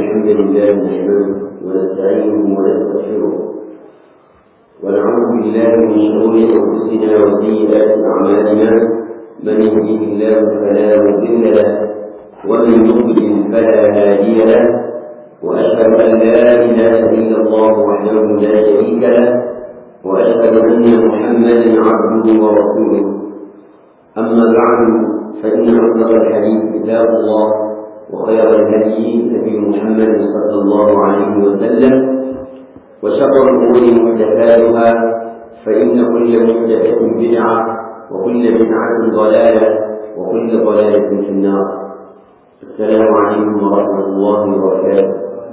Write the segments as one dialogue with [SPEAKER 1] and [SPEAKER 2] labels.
[SPEAKER 1] الحمد لله نحمده ونستعينه ونستغفره ونعوذ بالله من شرور انفسنا وسيئات اعمالنا من يهده الله فلا مضل له ومن يضلل فلا هادي له واشهد ان لا اله الا الله وحده لا شريك له واشهد ان محمدا عبده ورسوله اما بعد فان اصدق الحديث كتاب الله وخير الهدي هدي محمد صلى الله عليه وسلم وشر الامور محدثاتها فان كل محدثه بدعه وكل بدعه ضلاله وكل ضلاله في النار السلام عليكم ورحمه الله وبركاته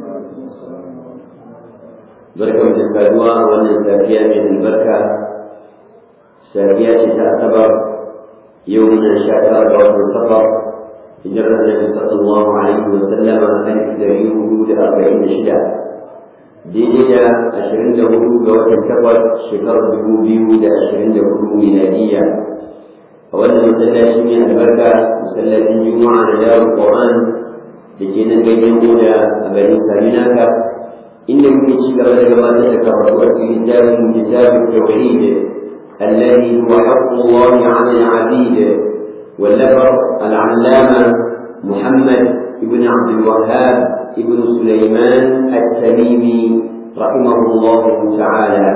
[SPEAKER 1] barkan da saduwa a wannan safiya mai albarka safiya ce ta asabar yau muna sha tara ga watan safar hijirar annabi sallallahu alaihi wa sallam a kan dari hudu da arba'in da shida daidai da ashirin da hudu ga watan takwas shekarar dubu biyu da ashirin da hudu miladiyya a wannan masallaci mai albarka masallacin juma'a na darul qur'an da ke nan ganyen moda a garin saminaka inda muke ci gaba da gabatar da karatu a cikin littafin kitabun tauhid الذي هو حق الله على العبيد واللفظ العلامة محمد بن عبد الوهاب بن سليمان التميمي رحمه الله تعالى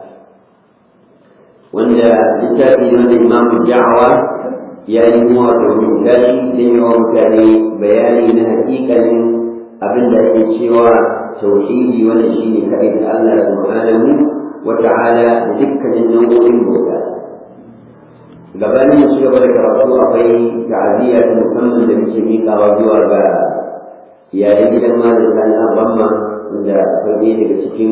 [SPEAKER 1] وأن لتاتي من إمام الدعوة يعني هو الرجل لأنه كان بياني حقيقة أبن الشيوى توحيدي ونشيد كأيد الله سبحانه وتعالى لذكر النور الهدى gabanin mu ci gaba da karatu akwai ta'aziyya ta musamman da muke miƙawa zuwa ga iyalan gidan malam sani abamma wanda akwai ɗaya daga cikin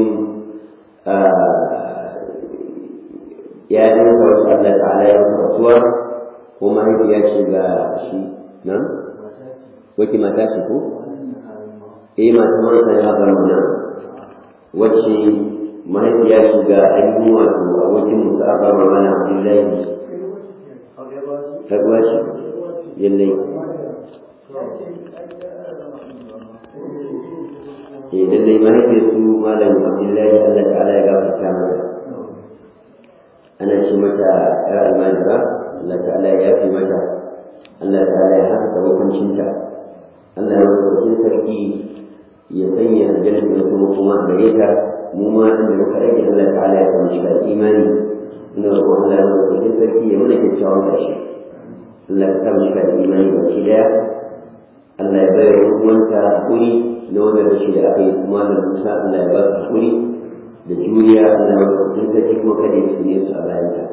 [SPEAKER 1] iyalan sa wasu Allah ta'ala ya rasuwa ko mahaifiya ce ga shi nan wace mata ce ko eh mata man sani abamma nan wacce mahaifiya ce ga ainihin wato abokin musa abamma mana abdullahi karuwa shi yallai eh lallai mahaifiyar su malam abdullahi allah ta'ala ya gafarta mata ana ce mata yar almajira allah ta'ala ya yafi mata allah ta'ala ya haka hukuncinta allah ya wasu sarki ya sanya aljanna da kuma kuma a gare ta mu ma inda muka rage allah ta'ala ya samu shiga imani ina roƙon allah ya wasu sarki ya mana kyakkyawan ƙarshe Allah ka sa maka da imani baki daya Allah ya bayar ruwanta hakuri na wanda rashi da aka yi su malam Musa Allah ya ba su hakuri da juriya Allah ya ba su sarki kuma kada ya fitine su a bayansa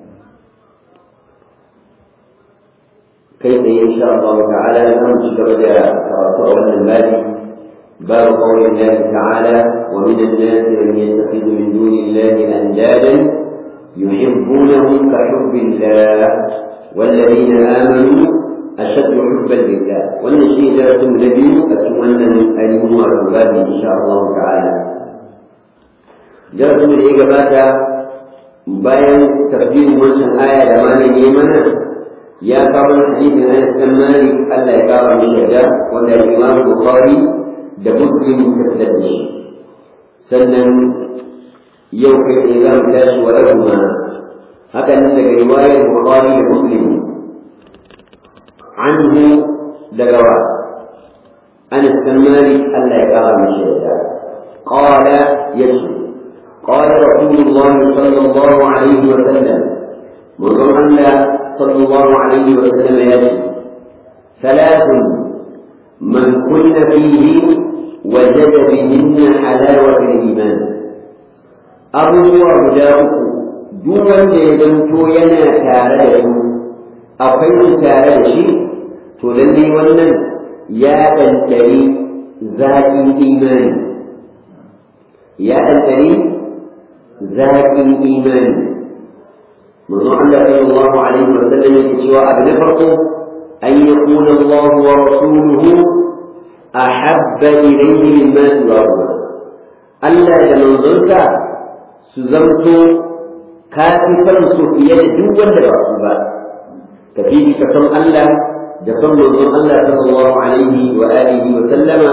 [SPEAKER 1] kai tsaye insha Allah ta'ala za mu ci gaba da karatu a wannan babi باب قول الله تعالى ومن الناس من يتخذ من دون الله اندادا يحبونهم كحب الله والذين آمنوا أشد حبا لله والنشيء درس النبي أتمنى أن الباب إن شاء الله تعالى درس من إجابة bayan tafsirin wancan aya da malam yi mana ya kawo hadisin Anas bin Malik Allah ya kawo mishi da wanda Imam Bukhari da Muslim suka fitar da shi sannan yau kai ne za mu tashi wa rahma haka nan daga riwayar Bukhari da Muslim anhu daga wa Anas bin Malik Allah ya kara mishi yadda qala yasu قال رسول الله صلى الله عليه وسلم منظر الله صلى الله عليه وسلم يأتي ثلاث من كن فيه وجد بهن حلاوة الإيمان أبو ورداؤه duk wanda ya zanto yana tare da su akwai su tare da shi to lallai wannan ya ɗanɗari zaƙin imani ya ɗanɗari zaƙin imani manzo Allah sallallahu alaihi wa sallam yake cewa abu na farko an yakuna Allah wa rasuluhu ahabba ilayhi mimma siwahu Allah da manzonsa su zanto ka fi son su fiye da duk wanda ba su ba ka fi ka son Allah da son manzon Allah sallallahu alaihi wa alihi wa sallama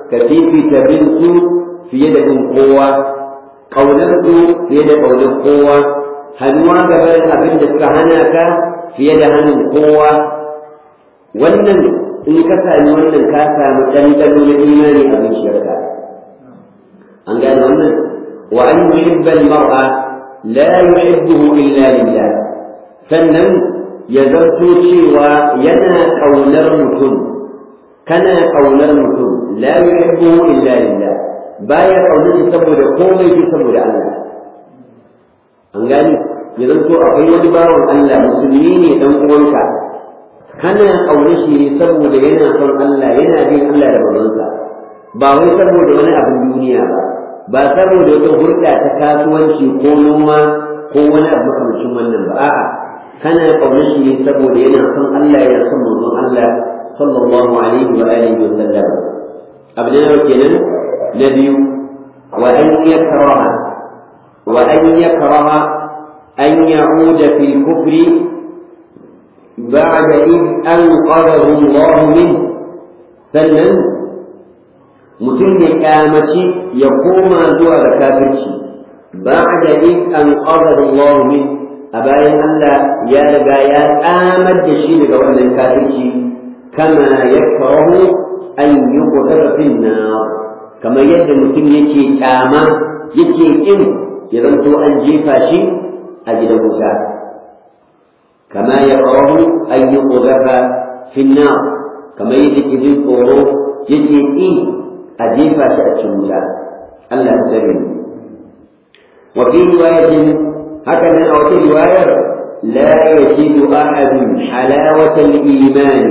[SPEAKER 1] ka fifita bin su fiye da bin kowa ƙaunar su fiye da ƙaunar kowa hannuwa gaban abin da suka hana ka fiye da hannun kowa wannan in ka sami wannan ka samu ɗanɗano na imani a zuciyarka an gane wannan wa an yuhibba al-mar'a la yuhibbuhu illa lillah sannan ya zarto cewa yana ƙaunar mutum kana ƙaunar mutum la yuhibbuhu illa lillah baya ƙaunar shi saboda komai shi saboda Allah an gani ya zanto akwai wani bawan Allah musulmi ne dan uwanka kana ƙaunar shi ne saboda yana son Allah yana bin Allah da manzonsa ba wai saboda wani abin duniya ba ba saboda wata hulɗa ta kasuwanci ko noma ko wani abu makamancin wannan ba a'a kana ƙaunar shi ne saboda yana son Allah yana son manzon Allah sallallahu alaihi wa alihi wa sallam abu ne kenan na biyu wa an yakraha wa an yakraha an ya'uda fi kufri بعد إذ أنقذه الله منه sannan mutum ya kyamaci ya koma zuwa ga kafirci ba da in an ƙazar Allah min a bayan Allah ya riga ya tsamar da shi daga wannan kafirci kama ya karahu an yi ƙoƙarfin na kamar yadda mutum yake kyama yake ƙin ya zanto an jefa shi a gidan wuta kama ya karahu an yi ƙoƙarfa finna kamar yadda ke jin tsoro yake ƙi a jefa shi a cikin wuta Allah ya tsare mu wa fi riwayatin haka nan a wata riwayar la yajidu ahadun halawata al-iman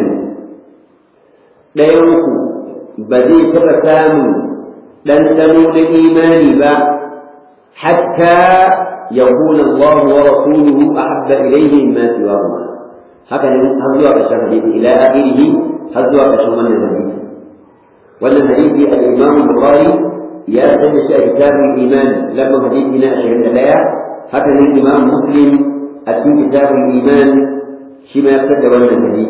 [SPEAKER 1] dayan ku ba zai taɓa samun ɗanɗano na imani ba hatta يكون الله ورسوله أحب إليه مما سواهما هكذا هذا قشر الحديث إلى آخره هذا قشر من الحديث وأن الحديث الإمام البخاري يرتد كتاب الإيمان لما حديثنا أشهد لا هكذا الإمام مسلم أتي كتاب الإيمان شما يرتد وأن الحديث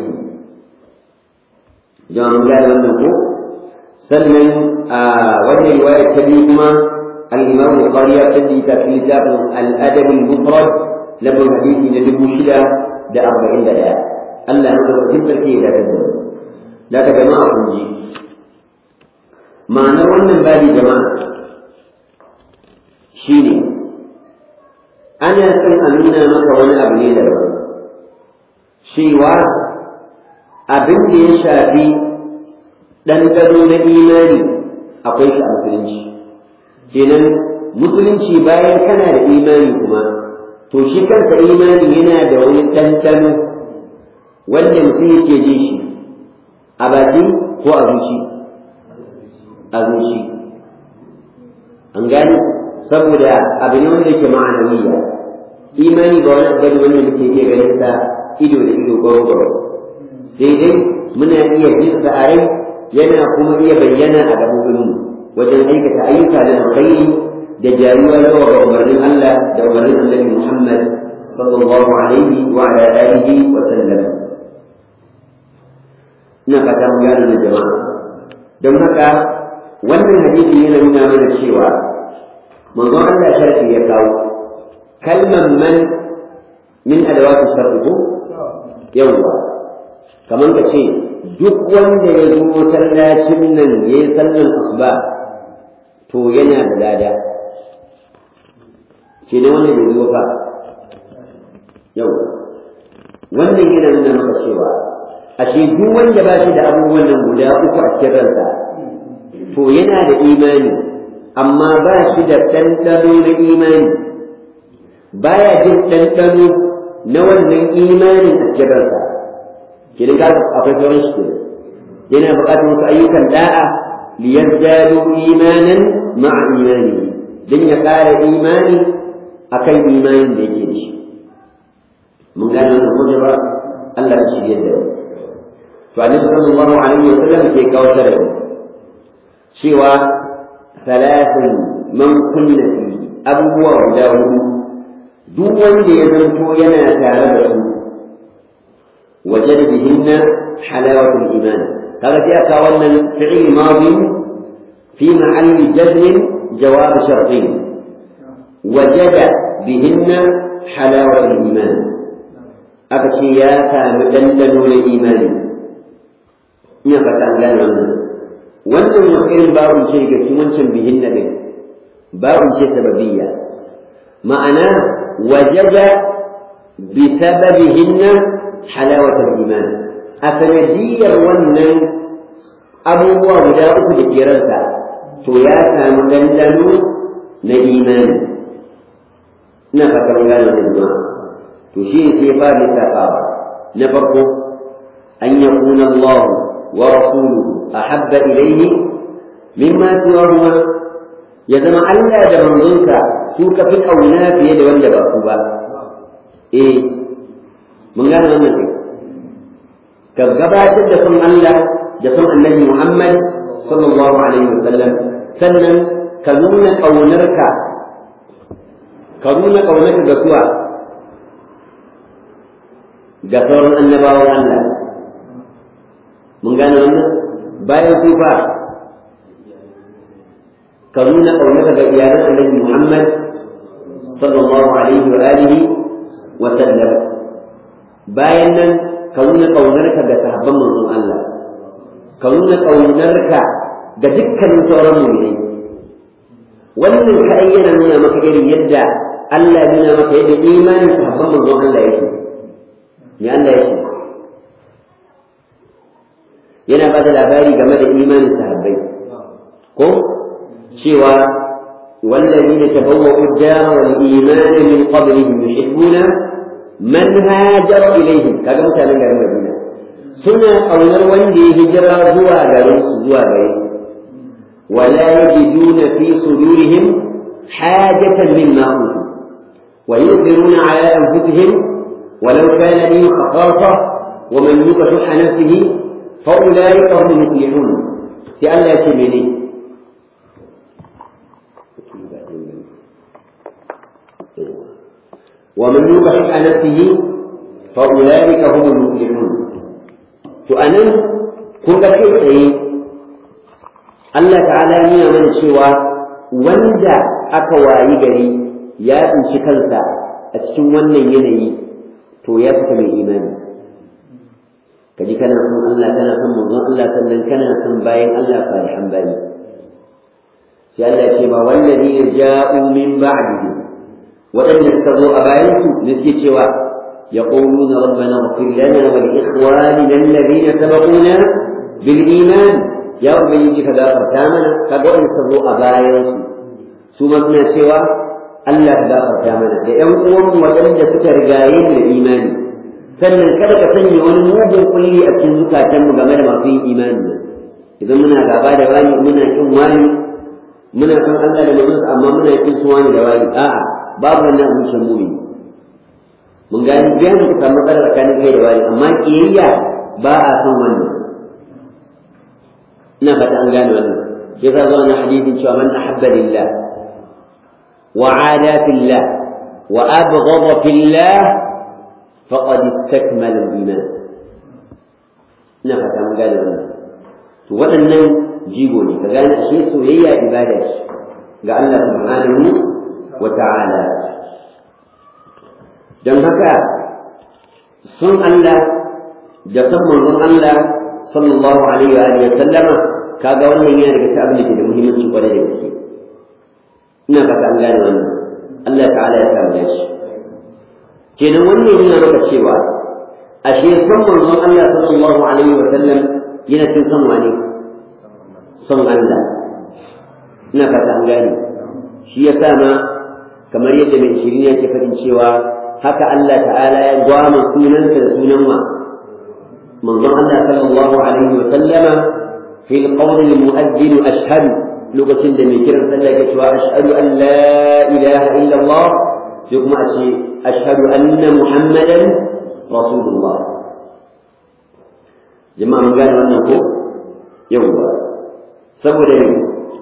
[SPEAKER 1] جمع قال وأن سلم آه وجه رواية كبيرهما الإمام البخاري يرتدي في كتاب الأدب المفرد لما الحديث نجم شدة ده أربعين دقيقة ألا نقول في كيف لا تدري لا جماعة كنجي معنى wannan babi jama'a shine ana son a nuna maka wani abu ne daban cewa abin da ya shafi ɗanɗano na imani akwai shi a musulunci kenan musulunci bayan kana da imani kuma to shi kanka imani yana da wani ɗanɗano wanda mutum yake ji shi a baki ko a zuci a zuci an gani saboda abu ne wanda yake ma'anawiya imani ba wani abu wanda muke iya ganin sa ido da ido gwaro sai dai muna iya jin sa a rai yana kuma iya bayyana a gabobinmu wajen aikata ayyuka da alkhairi da jayuwa zuwa ga umarnin Allah da umarnin Annabi Muhammad sallallahu alaihi wa ala alihi wa sallam ina fata mun gane da jama'a don haka wannan hadisi yana nuna mana cewa manzon Allah sharfi ya kawo kalman man min adawatu sharfi yawwa kamar ka ce duk wanda ya zo masallacin nan ya yi sallan asuba to yana da lada ke ne wannan bai zo fa yau wannan yana nuna maka cewa ashe duk wanda ba shi da abubuwan nan guda uku a cikin ransa to yana da imani amma ba shi da ɗanɗano na imani baya jin ɗanɗano na wannan imanin a cikin ransa kenan ga akwai sauran shi kenan yana buƙatar wasu ayyukan da'a liyazdadu imanan ma'a imani dan ya ƙara imani akan imanin da yake da shi mun gane wannan kuma ba Allah ya shirye da to annabi sallallahu alaihi wasallam ke kawo sharadi cewa salatin man kunna fi abubuwa guda hudu duk wanda ya zanto yana tare da su وجد بهن حلاوة الإيمان هذا جاء كون فعل ماضي في محل جزم جواب شرطين وجد بهن حلاوة الإيمان أكشياتا مدلل الإيمان نفتا قال wannan wani irin babun ce ga cikin wancan bihin na din babun ce sababiyya ma'ana wajada bi sababihinna halawatul iman a sanadiyar wannan abubuwa guda uku da ke ransa to ya samu dandano na imani ina fatan gano da jama'a to shi ne sai fara lissafawa na farko an yakuna Allah wa rasuluhu ahabba ilayhi mimma siwahuma ya zama Allah da manzonsa su ka fi kauna fiye da wanda ba su ba eh mun gane wannan ne ka gabatar da son Allah da son annabi Muhammad sallallahu alaihi wasallam sannan ka nuna ƙaunarka ka nuna ƙaunarka ga suwa ga sauran annabawan Allah mun gane wannan bayan su fa ka nuna ƙaunarka ga iyalan annabi Muhammad sallallahu alaihi wa alihi wa sallam bayan nan ka nuna ƙaunarka ga sahabban manzon Allah ka nuna ƙaunarka ga dukkanin sauran mu'minai wannan ka ayyana nuna maka irin yadda Allah ya nuna maka yadda imanin sahabban manzon Allah yake ya Allah yake yana ba da labari game da imanin sahabbai ko cewa والذين تبوأوا الدار والإيمان من قبلهم يحبون من هاجر إليهم كذا مثلا قال المدينة سنة أو نروان دي هجرة زوا غير زوا غير ولا يجدون في صدورهم حاجة مما أوتوا ويؤثرون على أنفسهم ولو كان لهم خصاصة ومن يوق شح نفسه فأولئك هم المفلحون سأل يتمني ومن يوق شح نفسه فأولئك هم المفلحون فأنا كنت كيف Allah ta'ala nuna mana cewa wanda aka wayi gari ya tsinci kansa a cikin wannan yanayi to ya fita mai imani kaji kana son Allah kana son manzon Allah sannan kana son bayan Allah salihan bayi sai Allah ce ba wallazi ja'u min ba'dihi waɗanda suka zo a bayan su ne suke cewa يقولون ربنا اغفر لنا ولإخواننا الذين سبقونا بالإيمان ya ubangiji ka gafarta mana ka ga wani sabo a bayan su su ma suna cewa Allah ka gafarta mana da ƴan uwan waɗanda suka rigaye mu da imani sannan kada ka sanya wani mugun kulli a cikin zukatanmu game da masu yin imani idan muna gaba da wani muna kin wani muna san Allah da manzonsa amma muna kin su wani da wani a'a babu wannan abincin mumi mun gani biyan ka samu matsala tsakanin kai da wani amma kiyayya ba a son wannan ina fata an gane wannan shi yasa zo na hadisin cewa man ahabba lillah wa ada fillah wa abghadha fillah faqad istakmala al-iman ina fata an gane wannan to waɗannan jigo ne ka gane ashe soyayya ibada ce ga Allah subhanahu wa ta'ala don haka sun Allah da san manzon Allah sallallahu alaihi wa alihi sallama kaga wannan yana daga cikin abin da ke da muhimmanci kwarai da gaske ina fata an gane wannan Allah ta'ala ya samu shi kenan wannan yana maka cewa ashe san manzon Allah sallallahu alaihi wa sallam yana cikin son wani son Allah ina fata an gane shi ya sa ma kamar yadda mai shirin yake faɗin cewa haka Allah ta'ala ya gwama sunansa da sunan wa manzon Allah sallallahu alaihi wa sallama fi alqawl almu'addin ashhadu lokacin da mai kiran sallah yake cewa ashhadu an la ilaha illa Allah sai kuma a ce ashhadu anna muhammadan rasulullah jama'a mun gane wannan ko yawwa saboda ne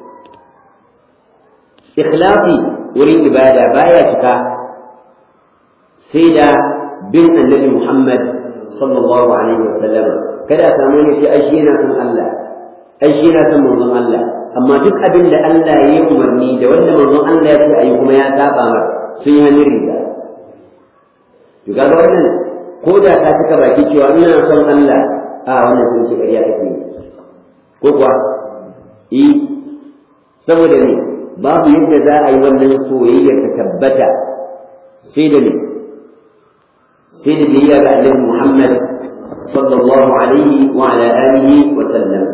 [SPEAKER 1] ikhlasi wurin ibada baya cika sai da bin annabi Muhammad sallallahu alaihi wa sallam kada a samu ne sai ai shi yana son Allah ai shi yana son manzon Allah amma duk abin da Allah ya yi umarni da wanda manzon Allah ya ce ayi kuma ya saba mar sun yi hannun riga to kaga wannan ko da ka saka baki cewa ina son Allah a wannan sun ce ƙarya kake yi ko kuwa yi saboda ne babu yadda za a yi wannan soyayyar ta tabbata sai da ne sai da biyayya ga Annabi Muhammad sallallahu alaihi wa ala alihi wa sallam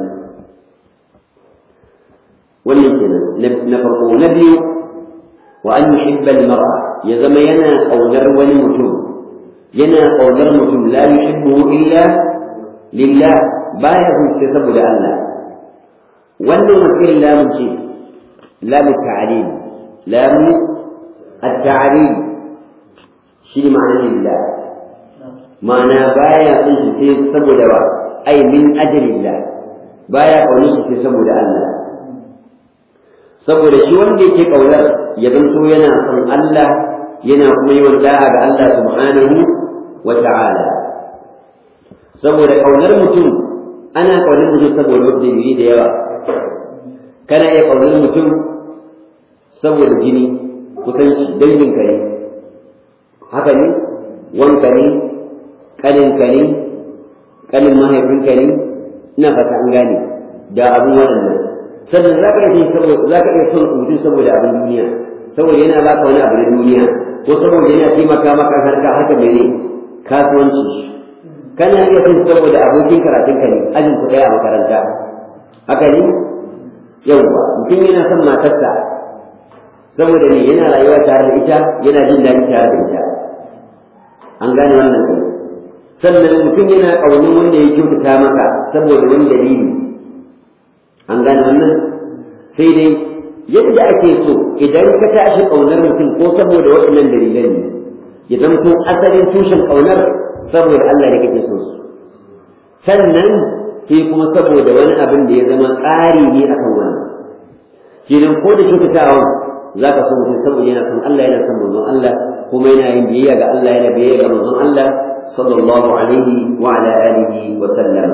[SPEAKER 1] wannan kenan na farko na biyu wa an yuhibba al-mar'a ya zama yana kaunar wani mutum yana kaunar mutum la yuhibbu illa lillah baya huce saboda Allah wannan wakil lamun ce lamu ta'alim lamu at-ta'alim shi ne ma'anar lillah ma'ana baya son shi sai saboda wa ai min ajlillah baya kaunar shi sai saboda Allah saboda shi wanda yake kaunar ya zanto yana son Allah yana kuma yi da'a ga Allah subhanahu wa ta'ala saboda kaunar mutum ana kaunar mutum saboda wanda dalili da yawa kana iya kaunar mutum saboda jini kusanci dangin ka ne haka ne wanka ne kaninka ne kanin mahaifinka ne ina fata an gane da abin waɗannan sannan za ka iya za ka iya son mutum saboda abin duniya saboda yana baka wani abu na duniya ko saboda yana taimaka maka harka haka mene kasuwanci kana iya son saboda abokin karatunka ne ajin ku ɗaya a makaranta haka ne yawwa mutum yana son matarsa saboda ne yana rayuwa tare da ita yana jin daɗi tare da ita an gane wannan kai sannan mutum yana ƙaunin wanda ya kyautata maka saboda wani dalili an gane wannan sai dai yadda ake so idan ka tashi ƙaunar mutum ko saboda waɗannan dalilan ne ya zamto asalin tushen ƙaunar saboda Allah da kake so su sannan sai kuma saboda wani abin da ya zama ƙari ne akan wannan kenan ko da kyautatawan za ka so mutum saboda yana son Allah yana son manzon Allah kuma yana yin biyayya ga Allah yana biyayya ga manzon Allah sallallahu alaihi wa ala alihi wa sallam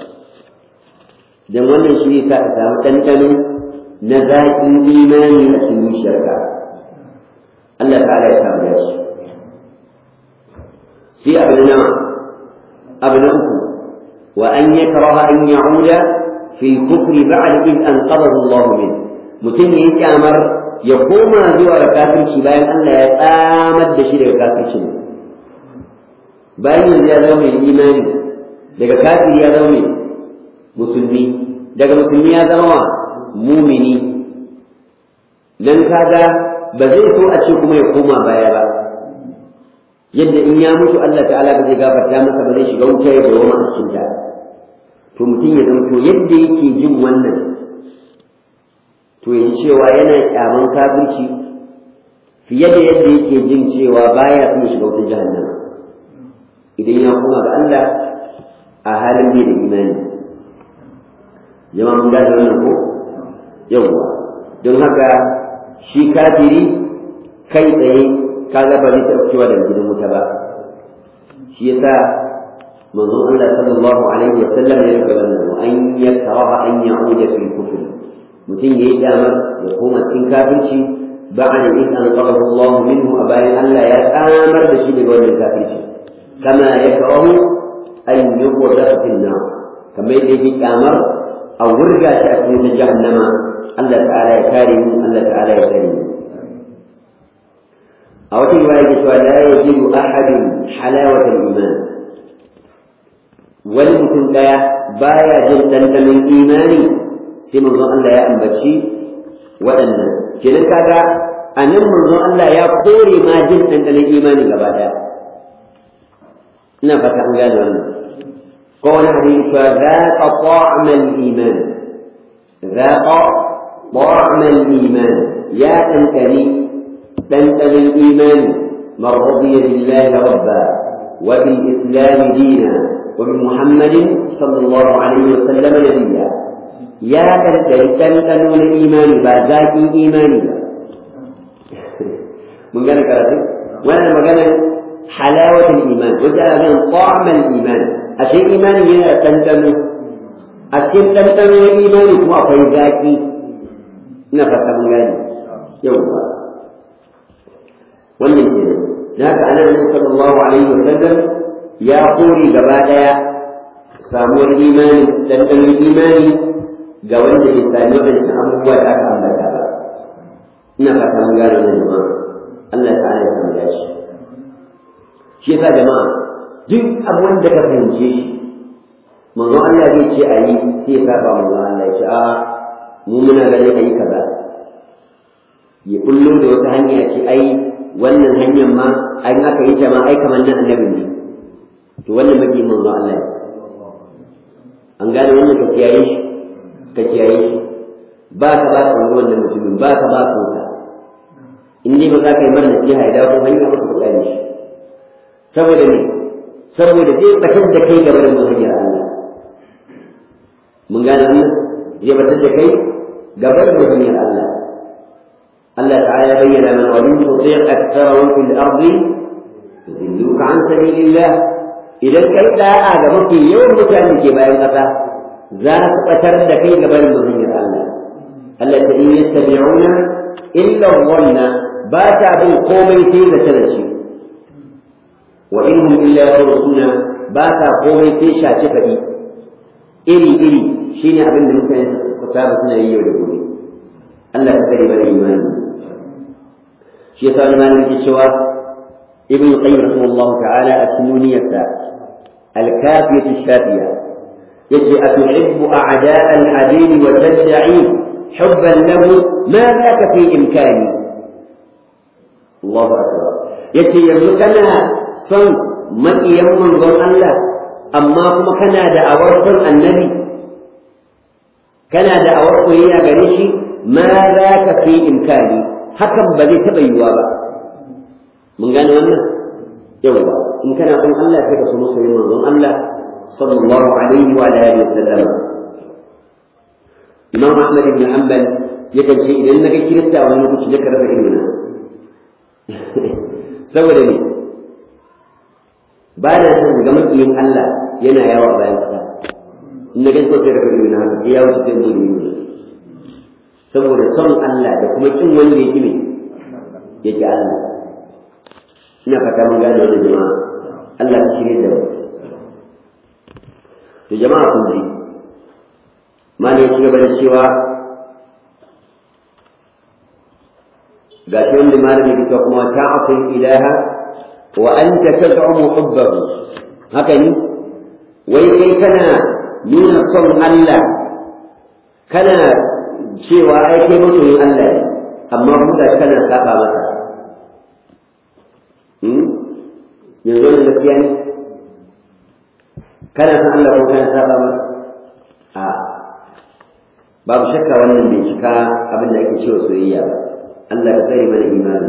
[SPEAKER 1] dan wannan shi ne ka samu ɗanɗano na zaƙin imani a cikin shirka Allah ta'ala ya samu dashi sai abu na abu na uku wa an yakraha an ya'uda fi kufri ba'da id anqadahu Allah min mutum yayi kyamar ya koma zuwa ga kafirci bayan Allah ya tsamar da shi daga kafirci bayan yanzu ya zama mai imani daga kafiri ya zama mai musulmi daga musulmi ya zama wa mumini dan kaga ba zai so a ce kuma ya koma baya ba yadda in ya mutu Allah ta'ala ba zai gafarta masa ba zai shiga wuta ya dawo a cikin ta to mutum ya zanto yadda yake jin wannan to ya ji cewa yana kyaman kafirci fiye da yadda yake jin cewa baya son shiga wutar jahannama idan ya koma ga Allah a halin bai da imani jama'a mun gane wannan ko yawwa don haka shi kafiri kai tsaye kaga ba zai taɓa cewa daga gidan wuta ba shi yasa manzon Allah sallallahu alaihi wa sallam ya rubuta wannan an yakraha an ya'uda fi kufr mutum yayi damar ya koma cikin kafirci ba'da in an qadahu Allah minhu a bayan Allah ya tsamar da shi daga wannan kafirci kama yakrahu an yuqda fi an-nar kamar yadda yake kyamar a wurga shi a cikin jahannama Allah ta'ala ya kare mu Allah ta'ala ya kare mu a wata riwaya ke cewa la yajidu ahadun halawatal iman wani mutum daya baya jin dandanon imani sai manzon Allah ya ambaci waɗannan kenan kaga a nan manzon Allah ya kore ma jin dandanon imani gaba daya ina fata an gane wannan ko wani hadisi cewa zaqa ta'mal iman zaqa ta'mal iman ya tantani تنتهي الإيمان من رضي بالله ربا وبالإسلام دينا وبمحمد صلى الله عليه وسلم نبيا يا تنتهي تنتهي الإيمان بعد إيماني من قال كراتي وانا مقال حلاوة الإيمان وجاء من طعم الإيمان أشياء إيمانية تنتهي a cikin ɗanɗanon imani kuma akwai zaƙi ina fata mun gane yawwa wannan ke nan da haka annabi sallallahu alaihi wa sallam ya kore gaba ɗaya samuwar imani ɗanɗanon imani ga wanda bai sami waɗancan abubuwa da aka ambata ba ina fata mun gane wannan jama'a Allah ta'ala ya samu dashi shi yasa jama'a duk abin da ka fahimce shi manzo Allah zai ce a yi sai ya saba manzo Allah ya ce a mu muna ganin a yi kaza ya kullo da wata hanya ce ai wannan hanyar ma an aka yi ta ma ai kamar nan annabi ne to wannan maki manzo Allah ne an gane wannan ka kiyaye shi ka kiyaye shi ba ka ba ka wannan mutumin ba ka ba ka wuta in dai ba za ka yi mana nasiha ya dawo hanya ba ka kula shi saboda ne saboda zai batar da kai gaba da manhajiyar Allah mun gane wannan zai batar da kai gaba da manhajiyar Allah Allah ta'ala bayyana man wa min tuti' aktharahum fil ardi yudilluka an sabilillah idan kai da'a ga mafi yawan mutane ke bayan kasa za su batar da kai gaba da manhajiyar Allah Allah ta in yattabi'una illa dhanna ba ta bin komai sai da talaci وإنهم إلا يرسلون باتا قومي تيشا شفدي إري إري شيني أبن ممكن كتابة سنة يولي الله تكرم الإيمان شيطان مالك الشواء ابن القيم رحمه الله تعالى السنونية الكافية الشافية يجي أتحب أعداء العديل وتدعي حبا له ما ذاك في إمكاني الله أكبر يجي يملكنا son maƙiyan manzon Allah amma kuma kana da awar son annabi kana da awar koyayya gare shi ma za ka fi imkani hakan ba zai taɓa yiwuwa ba mun gane wannan yawa in kana son Allah sai ka so masoyin manzon Allah sallallahu alaihi wa alihi wa sallam Imam Ahmad ibn Hanbal yakan ce idan naga kirista wani lokaci da karfa ilmina saboda ne ba na son ga makiyin Allah yana yawa bayan kasa in na gaisa sai da kudi na haka ya wuce sai mun yi saboda son Allah da kuma kin wanda yake ne yake Allah ina fata mun gane wannan jama'a Allah ya shirye da mu to jama'a kun ji mali ya ci gaba da cewa ga shi wanda malami ya kuma ta'asil ilaha وأنت تزعم حبه هكذا ويكي كان نون صن الله كان cewa ai kai mutumin Allah ne amma kuma kana saba masa yanzu da gaskiya ne kana san Allah ko kana saba masa a babu shakka wannan bai cika abin da ake cewa soyayya ba Allah ya tsare mana imani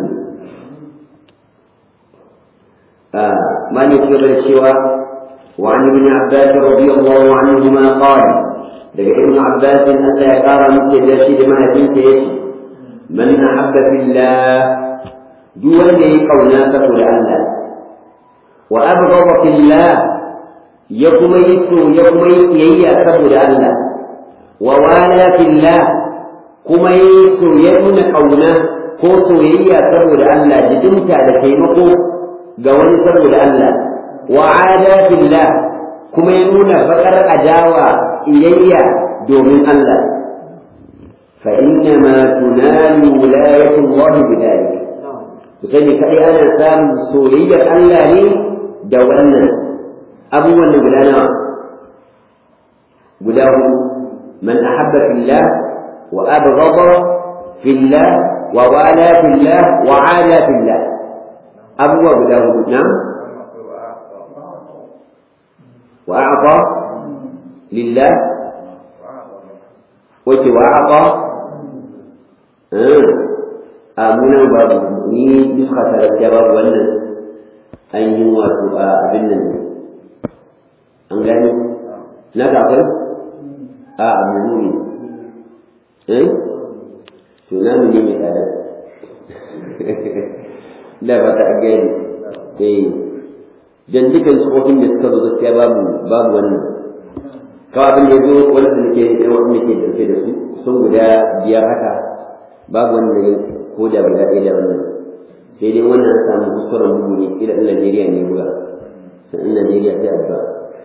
[SPEAKER 1] ما يذكر سوى وعن ابن عباس رضي الله عنهما قال لك ابن عباس ألا يقار مثل يرشد ما بنت يشي من أحب في الله دون قونا فقل الله وأبغض في الله يقوم يسو يقوم يي فقل الله ووالى في الله كما يسو يكون قونا ko soyayya saboda Allah jidinta da taimako ga wani saboda Allah wa ada billah kuma ya nuna bakar adawa iyayya domin Allah fa inna ma tunalu wilayatu Allah bidalik ku sani kai ana samun soyayyar Allah ne da wannan abubuwan da guda nawa guda hudu man ahabba fillah wa abghada fillah wa wala fillah wa ala fillah abubuwa guda hudu na wa a'ta lillah wace wa a'ta a munan babu ni nuska ta gaskiya babu wannan ainihin wato a abin nan an gani na kafin a abu ne eh to na mu ne mai tsada da ba ta gani eh dan dukan tsofin da suka zo gaskiya babu babu wannan kawai abin da ya zo wanda nake wanda nake dauke da su sun guda biyar haka babu wanda ya ko da guda ɗaya da wannan sai dai wannan an samu kuskuren bugu ne ila ɗan Najeriya ne buga sai ɗan Najeriya sai addu'a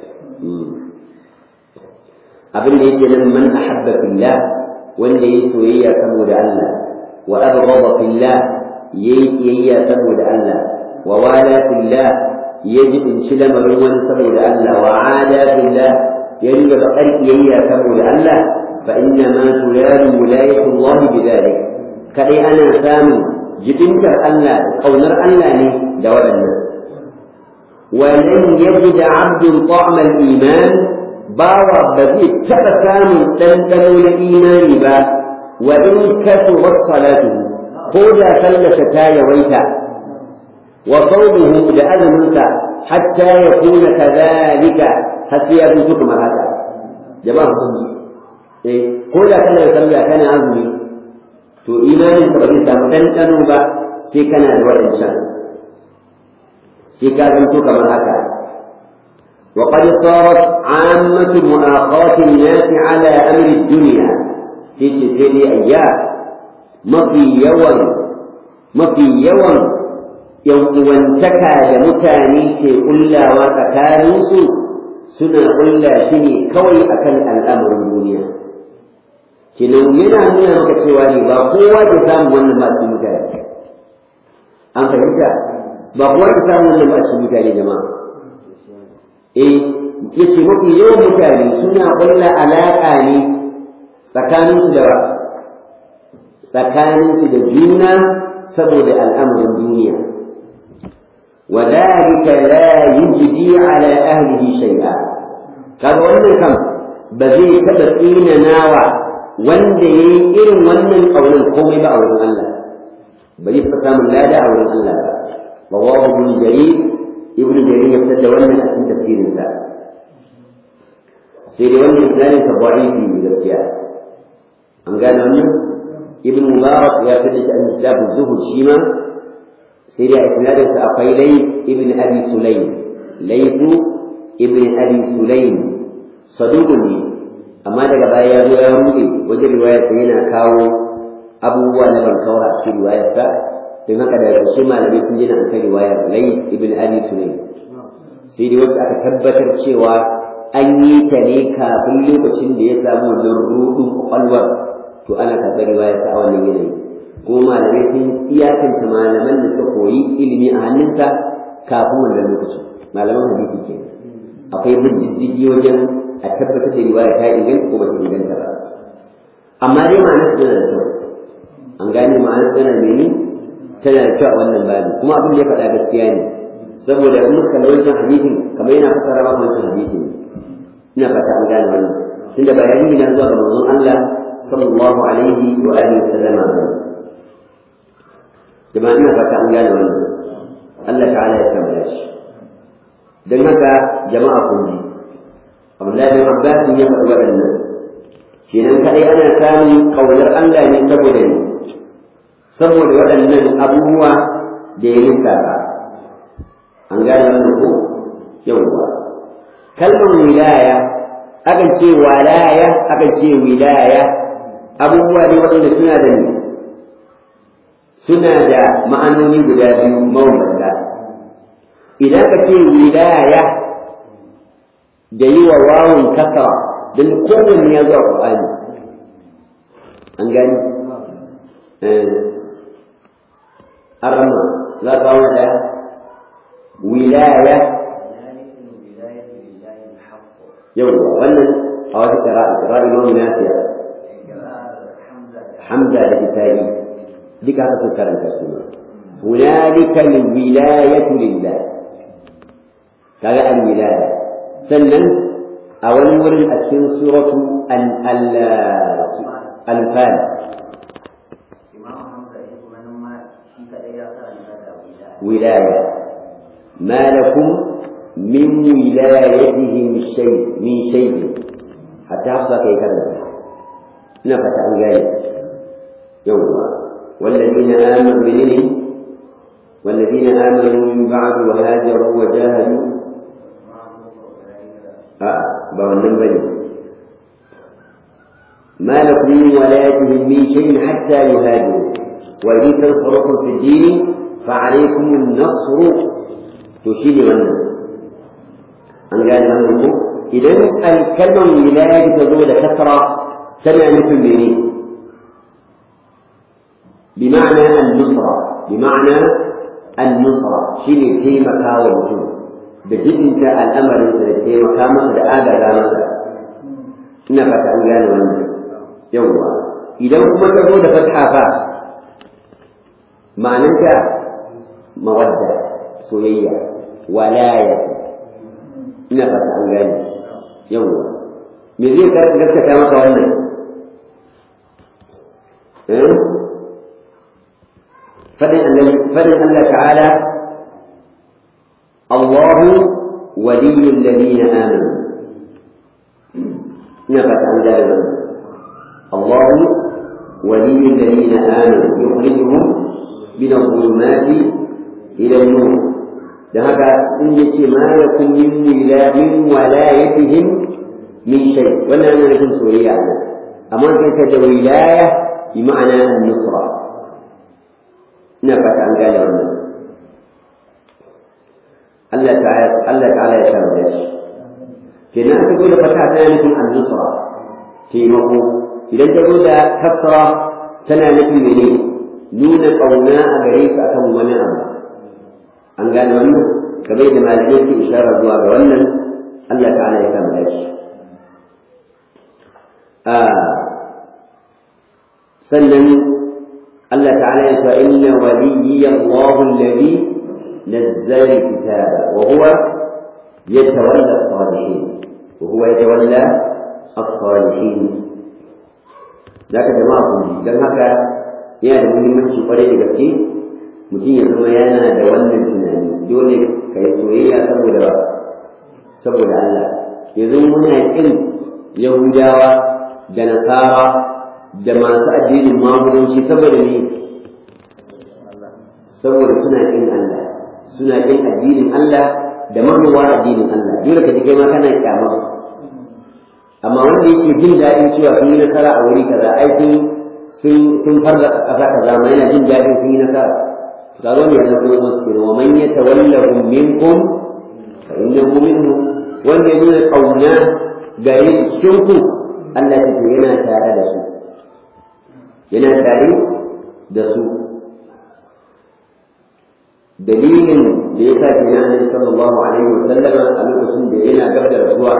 [SPEAKER 1] abin da yake nan man ahabba fillah wanda yayi soyayya saboda Allah wa abghadha fillah yayi kiyayya saboda Allah wa wala fillah yaji in ci lamarin wani saboda Allah wa ada fillah yayi da bakar kiyayya saboda Allah fa inna ma tuladu wilayatu Allah bidhalik kadai ana samu jibintar Allah kaunar Allah ne da waɗannan ولن يجد عبد طعم الإيمان bawa ba zai taɓa samun ɗanɗano na imani ba wa in kasurat salatu ko da sallasa ta yawaita wa sawmuhu da azuminsa hatta ya kuna kadhalika har sai ya zuci kamar haka jama'a kun eh ko da kana sallah kana azumi to imanin ka ba zai samu ɗanɗano ba sai kana da waɗancan sai ka zanto kamar haka وقد صارت عامة مؤاخاة الناس على أمر الدنيا في تلك أيام ما في يوم ما في يوم يوم وانتكى لمتاني في قلا وتكالوس سنة قلا شني كوي أكل الأمر الدنيا kinan yana nuna maka cewa ne ba kowa ke samu wannan masu mutane an fahimta ba kowa ke samu wannan masu mutane jama'a eh yace mafi yawan mutane suna ƙulla alaƙa ne tsakaninsu da tsakaninsu da juna saboda al'amarin duniya وذلك لا يجدي على أهله شيئا kaga wannan kam ba zai taɓa tsina nawa wanda ya yi irin wannan ƙaunin komai ba a wurin Allah ba zai taɓa samun lada a wurin Allah ba rawahu ibn jarir ibn jarir ya fitar da wannan a cikin tafsirin sa sai dai wannan isnadin sa da'ifi ne gaskiya an gane wannan ibn mubarak ya fitar da shi a kitab zuhud shi ma sai dai a isnadin sa akwai lay ibn abi sulaym laythu ibn abi sulaym saduqun ne amma daga baya ya zo ya rude wajen riwayar sa yana kawo abubuwa na bankaura a cikin riwayar sa don haka da ƙarshe malamai sun jina an kai riwayar lay ibn abi sulaym sai dai wacce aka tabbatar cewa an yi ta ne kafin lokacin da ya samu wannan rudin kwakwalwar to ana karɓar riwayar sa a wannan yanayi kuma malamai sun iyakanta malaman da suka koyi ilimi a hannunsa kafin wannan lokacin malaman hadisi kenan akwai bin diddigi wajen a tabbatar da riwaya ta inganta ko ba ta inganta ba amma dai ma'anar tana da kyau an gane ma'anar tana mene tana da kyau a wannan babu kuma abin da ya faɗa gaskiya ne saboda in muka kalli wancan hadisin kamar yana fassara maka wancan hadisin ina fata an gane wannan tunda bayani na zuwa ga manzon Allah sallallahu alaihi wa alihi wa sallama jama'a ina fata an gane wannan Allah ta'ala ya kammala shi dan haka jama'a kun ji Abdullahi bin Abbas ya faɗi waɗannan kenan kadai ana samun kaunar Allah ne saboda ne saboda waɗannan abubuwa da ya lissafa an gane wannan ko yawwa kalmar wilaya akan ce walaya akan ce wilaya abubuwa ne waɗanda suna da ne suna da ma'anoni guda biyu mabambanta idan ka ce wilaya da yi wa wawun kasara don kowanne ya zuwa ƙwaƙwani an gani arama za ka kawo da wilaya yau wannan a wata kira'a kira'a imamu nafiya hamza da itayi duka haka sun karanta su hunalika alwilayatu lillah kaga alwilaya sannan a wani wurin a cikin suratu al-anfal wilaya ma lakum min wilayatihim shay min shay hatta hafsa kai karanta ina fata an gane yawwa والذين آمنوا بنين والذين آمنوا من بعد وهاجروا وجاهدوا آه بوالن بني ما لكم من ولايتهم من شيء حتى يهاجروا وإن تنصركم في الدين فعليكم النصر تشير والنصر an gane wannan ko idan alkalmar wilaya ta zo da kasra tana nufin mene bi ma'ana an-nusra bi ma'ana an-nusra shine taimaka wa mutum da jidinta al'amarin da taimaka masa da agaza masa ina fata an gane wannan yawwa idan kuma ta zo da fatha fa ma'ananta mawadda soyayya walaya ina fata an gane yawwa me zai ka gaskata maka wannan eh fadin Allah fadin Allah ta'ala الله ولي الذين آمنوا نفت عن ذلك الله ولي الذين آمنوا يخرجهم من الظلمات إلى النور ذهب إن ما يكون من ولا من ولايتهم من شيء ولا أنا نكون سوريا أما كانت ولاية بمعنى النصرة نفت عن ذلك Allah ta'ala Allah ta'ala ya samu da shi kenan aka zo da fata tana nufin an-nusra taimako idan ta zo da kasra tana nufin mene nuna kauna a gare su akan wani abu an gane wannan kamar da malamai ke isharar zuwa ga wannan Allah ta'ala ya samu da shi sannan Allah ta'ala ya ce inna waliyya Allahu alladhi نزل الكتاب وهو يتولى الصالحين وهو يتولى الصالحين ذاك جماعة dan haka yana da muhimmanci kwarai da gaske mutum ya zama yana da wannan tunani dole ka yi soyayya saboda saboda Allah yanzu muna kin Yahudawa da Nasara da masu addinin magudanci saboda ne saboda suna kin Allah suna kin addinin Allah da manuwa addinin Allah dole ka ji kai ma kana kyama amma wanda yake jin daɗin cewa sun yi nasara a wuri kaza ai sun sun sun farga ƙasa kaza ma yana jin daɗin sun yi nasara to kaga wannan yana kuma musu kenan wa man yatawallahum minkum fa innahu minhum wanda ya nuna kauna gare cikin ku Allah ya ce yana tare da su yana tare da su dalilin da ya sa kenan Annabi sallallahu alaihi wa sallam a lokacin da yana gab da rasuwa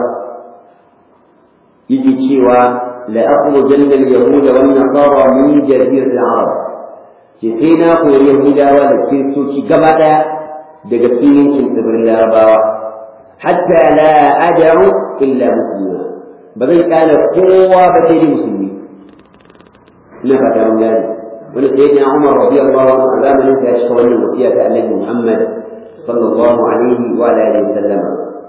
[SPEAKER 1] yake cewa la akhrujanna al-yahud wa an-nasara min jaziratil arab ce sai na koyi yahudawa da kiristoci gaba daya daga cikin yankin tsibirin larabawa hatta la ad'u illa muslima ba zai kana kowa ba sai musulmi ina fata mun gane wani sayyidina Umar radiyallahu anhu a zamanin sa ya shiga wannan wasiya ta Annabi Muhammad sallallahu alaihi wa alihi wasallam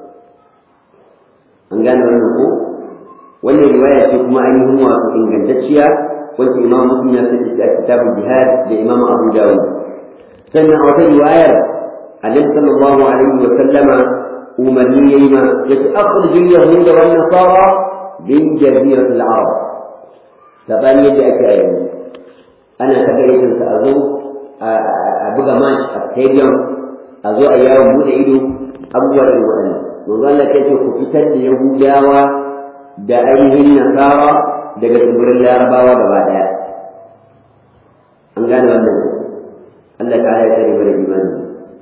[SPEAKER 1] an gane wannan ko wannan riwaya ce kuma ainihin wato ingantacciya wacce Imam Muslim ya fice a kitabul jihad da Imam Abu Dawud sannan a wata riwayar Annabi sallallahu alaihi wa sallama umarni yayi ma yace akhrijul yahuda wan nasara min jaziratil arab sabani yadda ake a yanzu ana ta gayyatar sa a zo a buga match a stadium a zo a yawon bude ido abubuwa da waɗannan manzo Allah ya ce ku fitar da yahudawa da ainihin nasara daga tsibirin larabawa gaba daya an gane wannan Allah ta ya tsare mana imani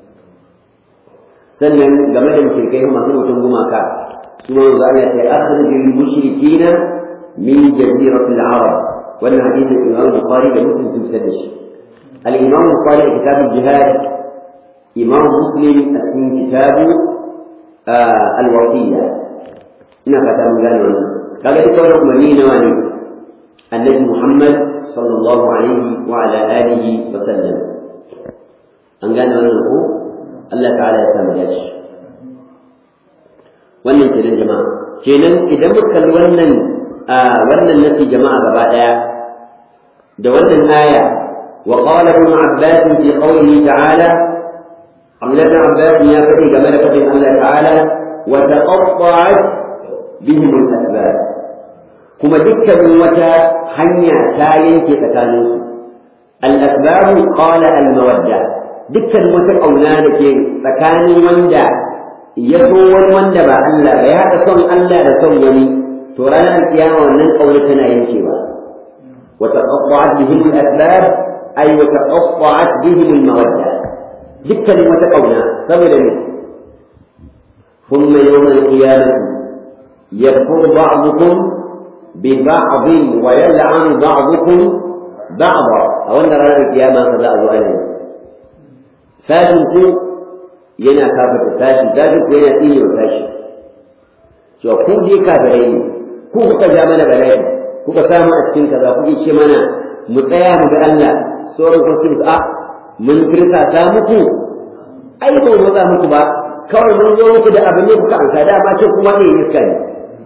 [SPEAKER 1] sannan game da mushrikai masu mutum gumaka su ma manzo Allah ya ce akhrijul mushrikina min jaziratil arab wannan hadisin Imam Bukhari da Muslim sun fitar da shi al-Imam Bukhari a kitabul jihad Imam Muslim a cikin kitabu al-wasiyya ina fata mun gane wannan kaga duka wannan umarni nawa ne annabi Muhammad sallallahu alaihi wa ala alihi wa sallam an gane wannan ko Allah ta'ala ya samu dace wannan kenan jama'a kenan idan muka kalli wannan wannan nasi jama'a gaba daya da wannan aya wa qala ibn abbas fi qawlihi ta'ala Abdullah ibn Abbas ya faɗi game da faɗin Allah ta'ala wa taqatta'at bihim al-asbab kuma dukkanin wata hanya ta yanke tsakaninsu al-asbabu qala al-mawadda dukkan wata ƙauna da ke tsakanin wanda ya so wani wanda ba Allah ba ya haɗa son Allah da son wani to ranar kiyama wannan ƙauna tana yankewa wa taqatta'at bihim al-asbab ay wa taqatta'at bihim al-mawadda dukkan wata ƙauna saboda ne ثم يوم القيامة يكفر بعضكم ببعض ويلعن بعضكم بعضا أو أن رانا القيامة فلا أزواجه sashin ku yana kafata sashi sashin ku yana tsine wa sashi to ku je kafirai ne ku kuka ja mana bala'i kuka samu a cikin kaza kuke ce mana mu tsaya mu ga Allah sauran kun sun a mun kirka ta muku ai bai maza muku ba kawai mun zo muku da abin ne kuka ansa da ma ce kuma ne iska ne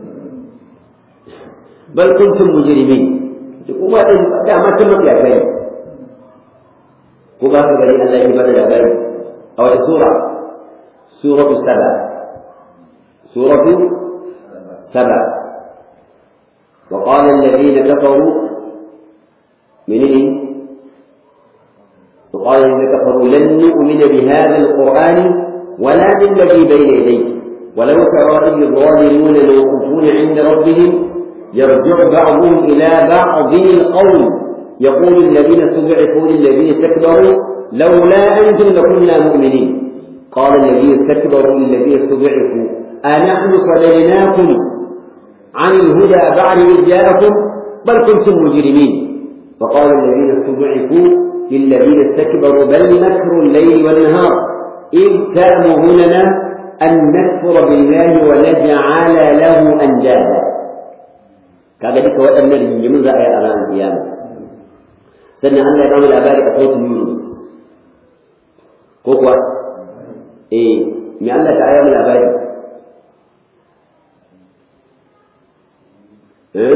[SPEAKER 1] bal kuntum mujrimin kuma da ma tun mutu ya kai ko ba ka gari Allah ya bada labari a wata sura suratu saba suratu saba وقال الذين كفروا من إيه؟ وقال الذين كفروا لن نؤمن بهذا القرآن ولا بالذي بين يديه ولو ترى إذ الظالمون موقوفون عند ربهم يرجع بعضهم إلى بعض القول يقول الذين استضعفوا للذين استكبروا لولا أنتم لكنا مؤمنين قال الذين استكبروا للذين استضعفوا أنحن صددناكم عن الهدى بعد إذ جاءكم بل كنتم مجرمين وقال الذين استضعفوا للذين استكبروا بل مكر الليل والنهار إذ تأمروننا أن نكفر بالله ونجعل له أندادا kaga duka waɗannan rigimin za a yi a ranar kiyama sannan Allah ya kama labari a sautin Yunus ko kuwa eh me Allah ta ayyama labari eh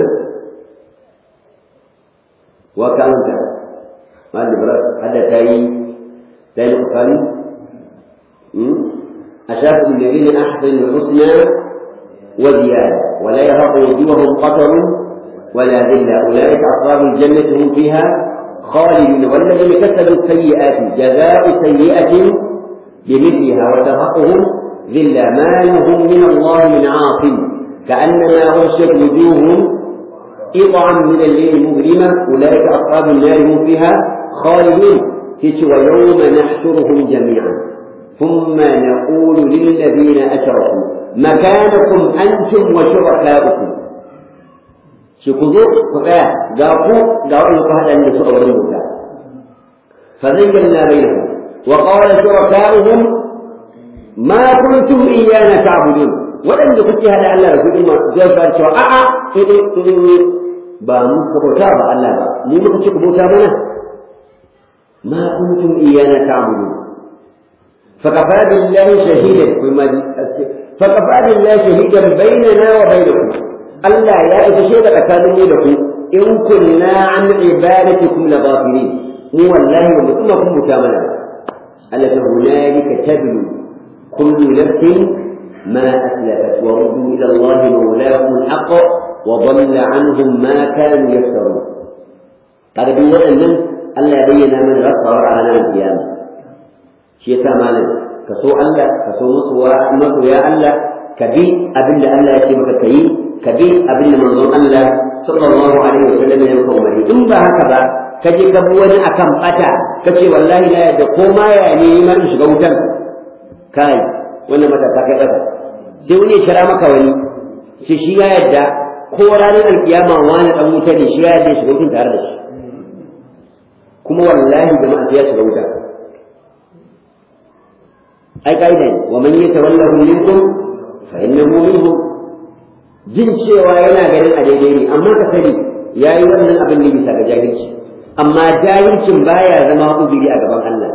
[SPEAKER 1] wa ka anta mal ibrat hada tayi tayi qasani hmm ashafu alladhina ahsanu al-husna wa ziyada ولا يرهق وجوههم قتر ولا ذلة أولئك أصحاب الجنة هم فيها خالدون والذين كسبوا السيئات جزاء سيئة بمثلها وترهقهم ذلة ما لهم من الله من عاصم كأنما غشت وجوههم قطعا من الليل مظلمة أولئك أصحاب النار هم فيها خالدون ويوم نحشرهم جميعا ثم نقول للذين أشركوا مكانكم أنتم وشركاؤكم شكوذو فقايا قاقوا قاقوا فهذا أن يسوء ورموك فزينا بينهم وقال شركاؤهم ما كنتم إيانا تعبدون ولم يكن هذا الله رسول الله زي فان شو آآ ba mu ka bauta ba Allah ba mu muka ce ku bauta mana ma kuntum iyana ta'budun fa kafa billahi shahidan kuma فكفى بالله شهيدا بيننا وبينكم ألا يا إذا شهد أكاديمي لكم إن كنا عن عبادتكم لغافلين هو الله ومثلكم مكاملا التي هنالك تبلو كل نفس ما أسلفت وردوا إلى الله مولاهم الحق وضل عنهم ما كانوا يفترون هذا بيقول أن ألا بين من غفر على القيامة شيء ثمانية ka so Allah ka so masoya Allah ka bi abin da Allah ya ce maka ka yi ka bi abin da manzon Allah sallallahu alaihi wasallam ya maka umarni in ba haka ba ka je ka bi wani akan bata ka ce wallahi na yadda ko ma ya ne ma in shiga wutan kai wannan mata ta kai bata sai wani ya kira maka wani ce shi ya yadda ko ranar alkiyama wani dan wuta ne shi ya yadda shiga wutan tare da shi kuma wallahi jama'a ya shiga wuta ai kaida ne wa man yatawallahu minkum fa innahu minhum jin cewa yana ganin a daidai ne amma ka sani yayi wannan abin ne bisa ga jahilci amma jahilcin baya zama uzuri a gaban Allah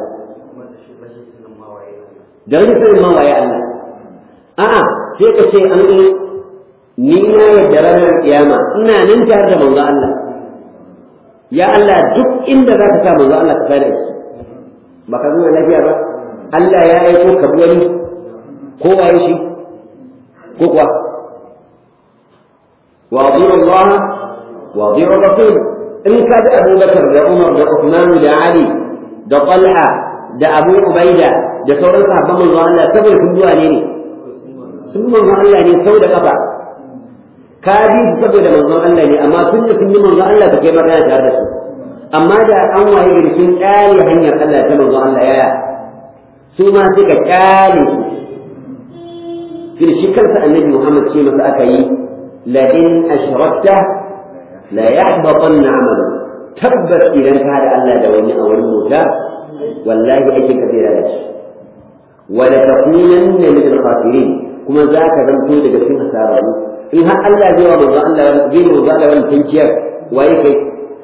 [SPEAKER 1] da wani sanin ma waye Allah a'a sai ka ce an ni na yadda ranar kiyama ina nan tare da manzo Allah ya Allah duk inda za ka sa manzo Allah ka sani shi ba ka zo lafiya ba Allah ya aiko ka wani ko waye shi ko kuwa wa ati'u Allah wa ati'u Rasul in ka da Abu Bakar da Umar da Uthman da Ali da Talha da Abu Ubaida da sauran sahabban manzo Allah saboda sun zuwa ne ne sun manzo Allah ne sau da kafa ka bi su saboda manzon Allah ne amma tun da sun yi manzon Allah ba kai magana tare da su amma da an waye gari sun kyale hanyar Allah ta manzon Allah yaya su ma suka kyale su shi kansa annabi Muhammad ce masa aka yi la in ashrakta la yahbatanna amalu tabbas idan ka da Allah da wani a wani mota wallahi aikin ka zai lalace wa la takunanna min al-khasirin kuma za ka zanto daga cikin hasararru in har Allah zai wa manzo Allah zai manzo Allah wannan tankiyar waye kai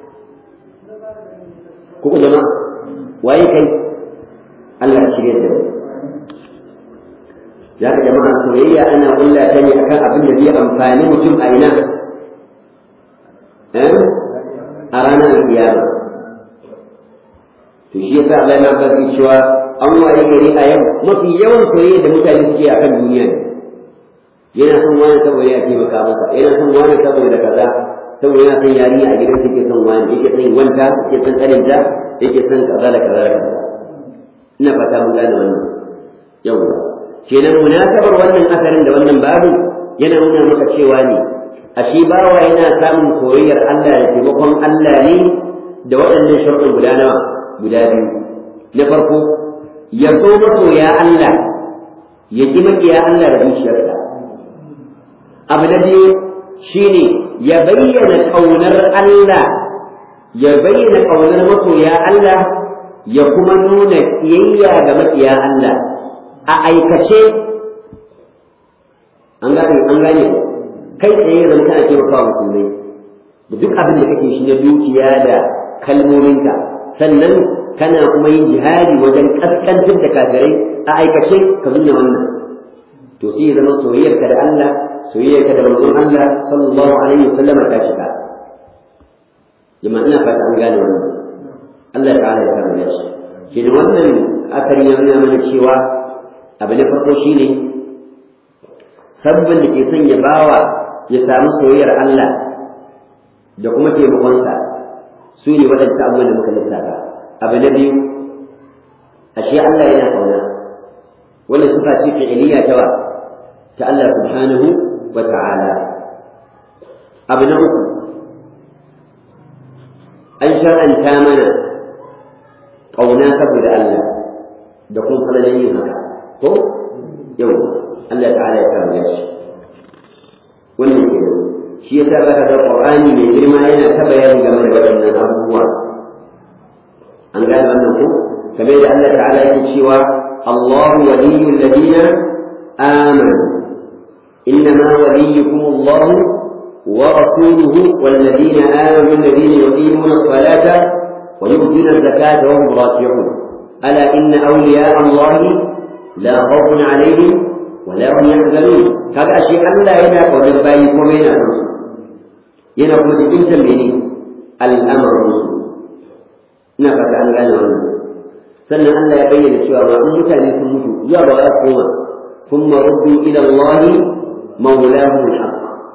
[SPEAKER 1] ko jama'a waye kai Allah ya shirye da mu ya ka jama'a soyayya ana kulla ta ne akan abin da zai amfani mutum a ina eh a ranar kiyama to shi yasa Allah ya bari cewa an waye gari a yau mafi yawan soyayya da mutane suke akan duniya ne yana son wani saboda ya taimaka masa yana son wani saboda kaza saboda yana son yarinya a gidan yake son wani yake son wanta yake son tsarinta yake son kaza da kaza da kaza ina fata mun gane wannan yawwa kenan munasabar wannan asarin da wannan babu yana nuna maka cewa ne ashe bawa yana samun koyayyar Allah da taimakon Allah ne da waɗannan sharuɗin guda nawa guda biyu na farko ya so masoya Allah ya ji maƙiya Allah da zuciyarsa abu na biyu shine ya bayyana ƙaunar Allah ya bayyana ƙaunar masoya Allah ya kuma nuna ƙiyayya ga maƙiya Allah a aikace an gane an gane kai tsaye zan kana taimaka wa musulmai da duk abin da kake shi na dukiya da kalmominka sannan kana kuma yin jihadi wajen kaskantar da kafirai a aikace ka nuna wannan to sai ya zama soyayyarka da Allah soyayyarka da manzon Allah sallallahu alaihi wasallam ta shiga jama'a ina fata an gane wannan Allah ta'ala ya karɓe shi shi ne wannan akari ya nuna mana cewa abu na farko shine sabbin da ke son ya bawa ya samu soyayyar Allah da kuma taimakonsa su ne waɗansu abubuwan da muka lissafa abu na biyu ashe Allah yana ƙauna wannan sifa ce fi'iliya ta wa ta Allah subhanahu wa ta'ala abu na uku an shar'anta mana ƙauna saboda Allah da kuma falalan yin haka ko yau Allah ta'ala ya kama shi wannan ke shi ya sa zaka ga Qur'ani mai girma yana ta bayani game da waɗannan abubuwa an gane wannan ko kamar da Allah ta'ala yake cewa الله ولي الذين آمنوا إنما وليكم الله ورسوله والذين آمنوا الذين يقيمون الصلاة ويؤتون الزكاة وهم راكعون ألا إن أولياء الله لا خوف عليهم ولا هم يحزنون هذا أشياء ألا هنا قول البايك ومن الرسول هنا قول بنت مني الأمر الرسول نفت عن قال sannan Allah ya bayyana cewa ma in mutane sun mutu zuwa ga waya koma thumma ruddu ila Allah mawlahum al-haq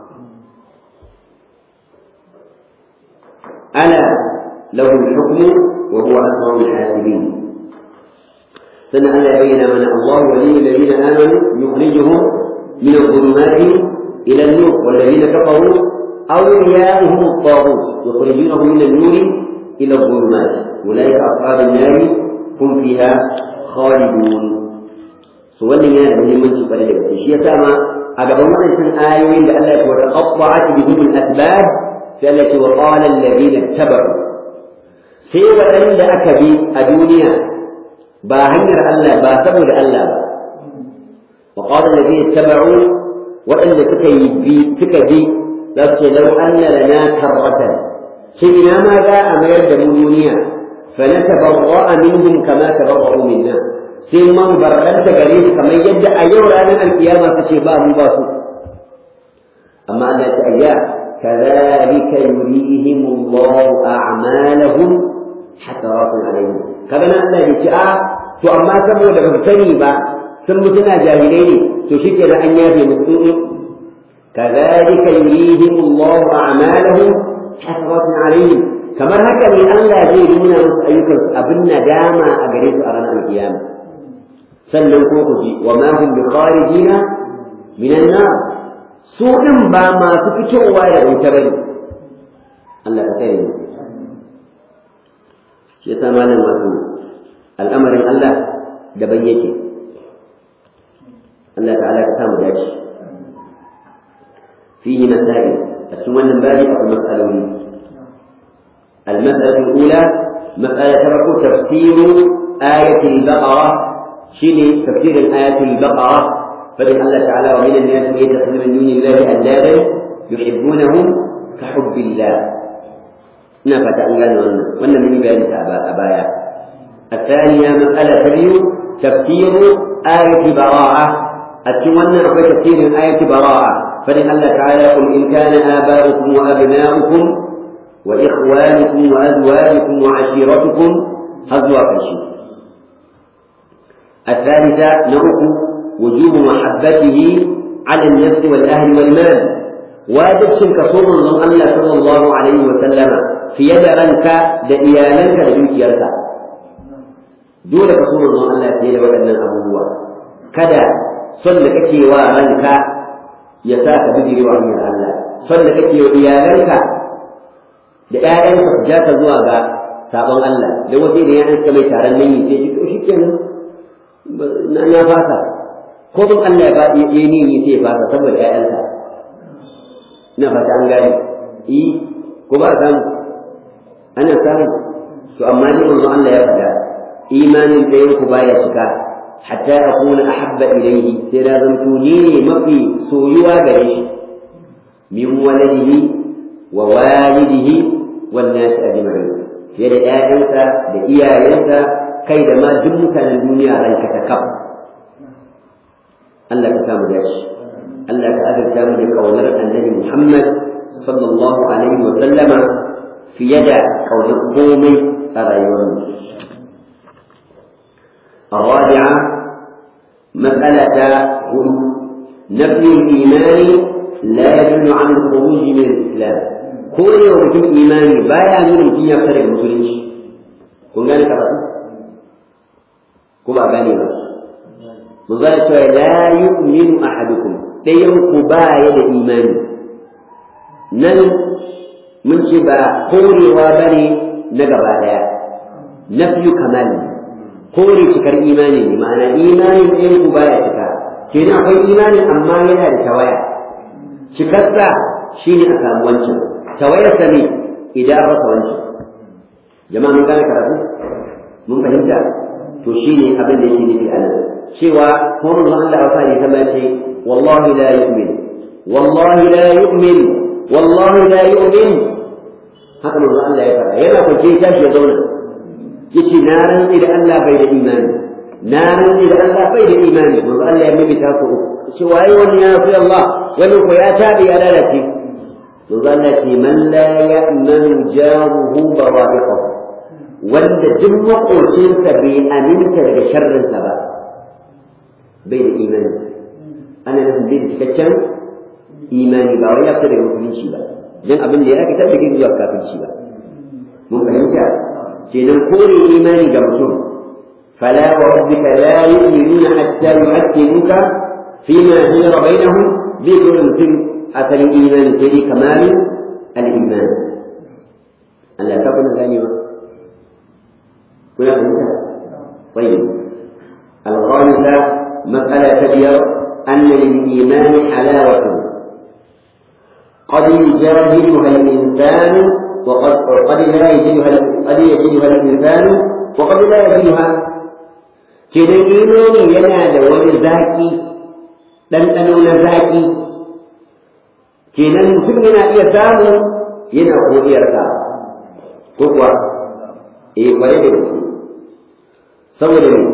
[SPEAKER 1] ala lahu al-hukm wa huwa asrarul hasibin sannan Allah ya bayyana mana Allah waliyyu alladhina amanu yukhrijuhum min adh-dhulumati ila an-nur والذين كفروا أولياؤهم الطاغوت يخرجونهم من النور إلى الظلمات أولئك أصحاب النار هم فيها خالدون su wannan yana da muhimmanci kwarai da gaske shi yasa ma a gaban waɗancan ayoyin da Allah ya ce wa taqatta'at bihim al-asbab sai Allah ya ce wa qala alladhina tabaru sai waɗanda aka bi a duniya ba hanyar Allah ba saboda Allah ba wa qala alladhina tabaru waɗanda suka yi bi suka bi za su ce lau anna lana karratan sai ina ma za a mayar da mu duniya فنتبرأ منهم كما تبرأوا منا sai man barranta gare su kamar yadda a yau ranar alkiyama su ce ba mu ba su amma Allah ta ayya kadhalika yurihim Allah a'malahum hataratun alaihim kaga nan Allah ya ce a to amma saboda ba sani ba sun mutuna jahilai ne to shike da an yafe musu كذلك يريهم الله أعمالهم حسرات عليهم كما هكذا ألا يجدون أيكم أبن داما أجريت أرانا القيامة سلم كوكجي وما هم بخارجين من النار سوء ما سفتوا ولا يتبنوا الله كتير shi yasa malam wato al'amarin Allah daban yake Allah ta'ala ka samu dace fihi masail a cikin wannan babi akwai mas'aloli المسألة الأولى مسألة ترك تفسير آية البقرة شيني تفسير الآية البقرة فإن الله تعالى ومن الناس يتخذ من دون الله أندادا يحبونهم كحب الله ina fata an gane wannan wannan mun yi bayani ta a baya الثانية مسألة تبيو تفسير آية براءة أتمنى في تفسير آية براءة فلن الله تعالى قل إن كان آباؤكم وأبناؤكم وإخوانكم وأزواجكم وعشيرتكم هزوا كشي الثالثة نوع وجوب محبته على النفس والأهل والمال واجب كصوم الله صلى الله عليه وسلم fiye da ranka da iyalanka da dukiyarka dole ka so manzon Allah fiye da waɗannan abubuwa kada son da kake wa ranka ya sa ka bijire wa hanyar Allah son da kake wa iyalanka da ƴaƴanka su ja ka zuwa ga sabon Allah da wasu da ya ka mai taron nan yi sai shi to shikenan na na fasa ko bin Allah ya ba ya yi ni sai ya fasa saboda ƴaƴanka ina fata an gane eh ko ba samu ana samu to amma ni manzo Allah ya faɗa imanin ɗayan ku baya cika hatta akuna ahabba ilayhi sai da zanto ni ne mafi soyuwa gare shi min waladihi wa walidihi wan nas ajma'in fiye da ƴaƴansa da iyayensa kai da ma duk mutanen duniya ranka ta kaf Allah ka samu dashi Allah ka azurta mu da kaunar annabi Muhammad sallallahu alaihi wa sallama fiye da kaunar komai a rayuwarmu. الرابعة مسألة نفي الإيمان لا يدل عن الخروج من الإسلام كل يوم في إيمان بايا من mutum ya fara musulunci kun gane karatu ko ba gane ba mu ga cewa la yu'minu ahadukum dayan ku baya da imani nan mun ce ba korewa ba ne na gaba ɗaya nafiyu kamal kore cikar imani ne ma'ana imanin ɗayan ku baya cika kenan akwai imani amma yana da tawaya cikarsa shine a samu wancan tawayarsa ne idan an rasa wancan jama'a mun gane karatu mun fahimta to shine abin da yake nufi a nan cewa ko mun Allah wa fari kama ce wallahi la yu'min wallahi la yu'min wallahi la yu'min haka manzo Allah ya faɗa yana kwance ya tashi ya zauna yace na rantsi da Allah bai da imani na rantsi da Allah bai da imani manzo Allah ya mimita ku shi waye wani ya fi Allah wani ko ya tabi ya lalace manzo Allah ce man la ya'manu jaruhu bawa'iqahu wanda duk makocinsa bai aminta daga sharrinsa ba bai da imani ana nufin bai da cikakken imani ba wai ya fita daga musulunci ba dan abin da ya aka tabbata kin zuwa kafirci ba mun fahimta kenan kore imani ga mutum fala wa rabbika la yu'minuna hatta yuhaqqimuka fima shajara bainahum bi kulli mutum asalin imani sai dai kamalin al-iman Allah ta kuna ganewa kuna fahimta طيب الخامسة مسألة تبير أن للإيمان حلاوة قد يجاهدها الإنسان وقد قد لا يجدها قد يجدها الإنسان وقد لا يجدها كده إيماني ينال ولذاكي ɗanɗano na zaƙi kenan mutum yana iya samu yana kodiyarsa ko kuwa eh kwaye da gaske saboda ne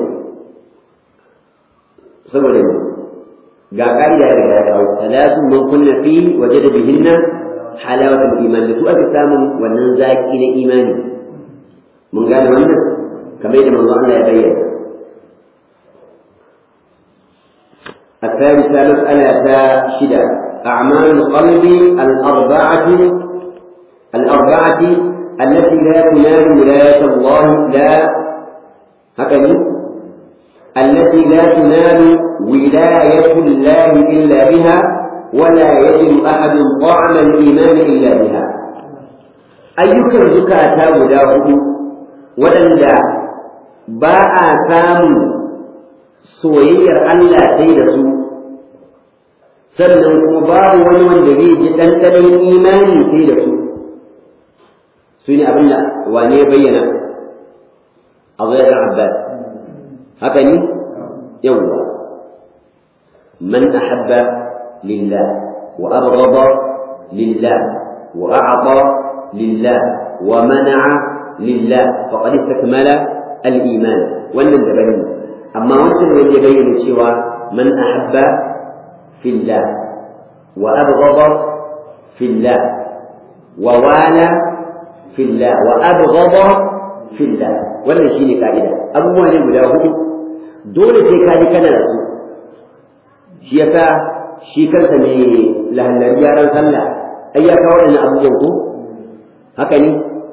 [SPEAKER 1] saboda ne ga ƙa'ida da ya kawo talatun man kunna fi waje da bihinna halawatul iman da su aka samun wannan zaƙi na imani mun gane wannan kamar yadda manzo Allah ya bayyana الثالثة مسألة شدة أعمال القلب الأربعة الأربعة التي لا تنال ولاية الله لا هكذا التي لا تنال ولاية الله إلا بها ولا يجد أحد طعم الإيمان إلا بها أيك زكاة وداه ولن باء سام سوير ألا تيدسو sannan kuma babu wani wanda zai ji ɗanɗanon imani sai da su su ne abin da wane ya bayyana a zayar abbas haka ne yawwa man ahabba lillah wa abghada lillah wa a'ta lillah wa mana'a lillah faqad istakmala al-iman wannan da bane amma wancan ne ya bayyana cewa man ahabba في الله وأبغض في الله ووالى في الله وأبغض في الله wannan shine ka'ida abubuwa ne guda hudu dole sai ka ji kana da su shi yasa shi kansa ne lahallari yaran sallah ai ya kawo waɗannan abubuwan ko haka ne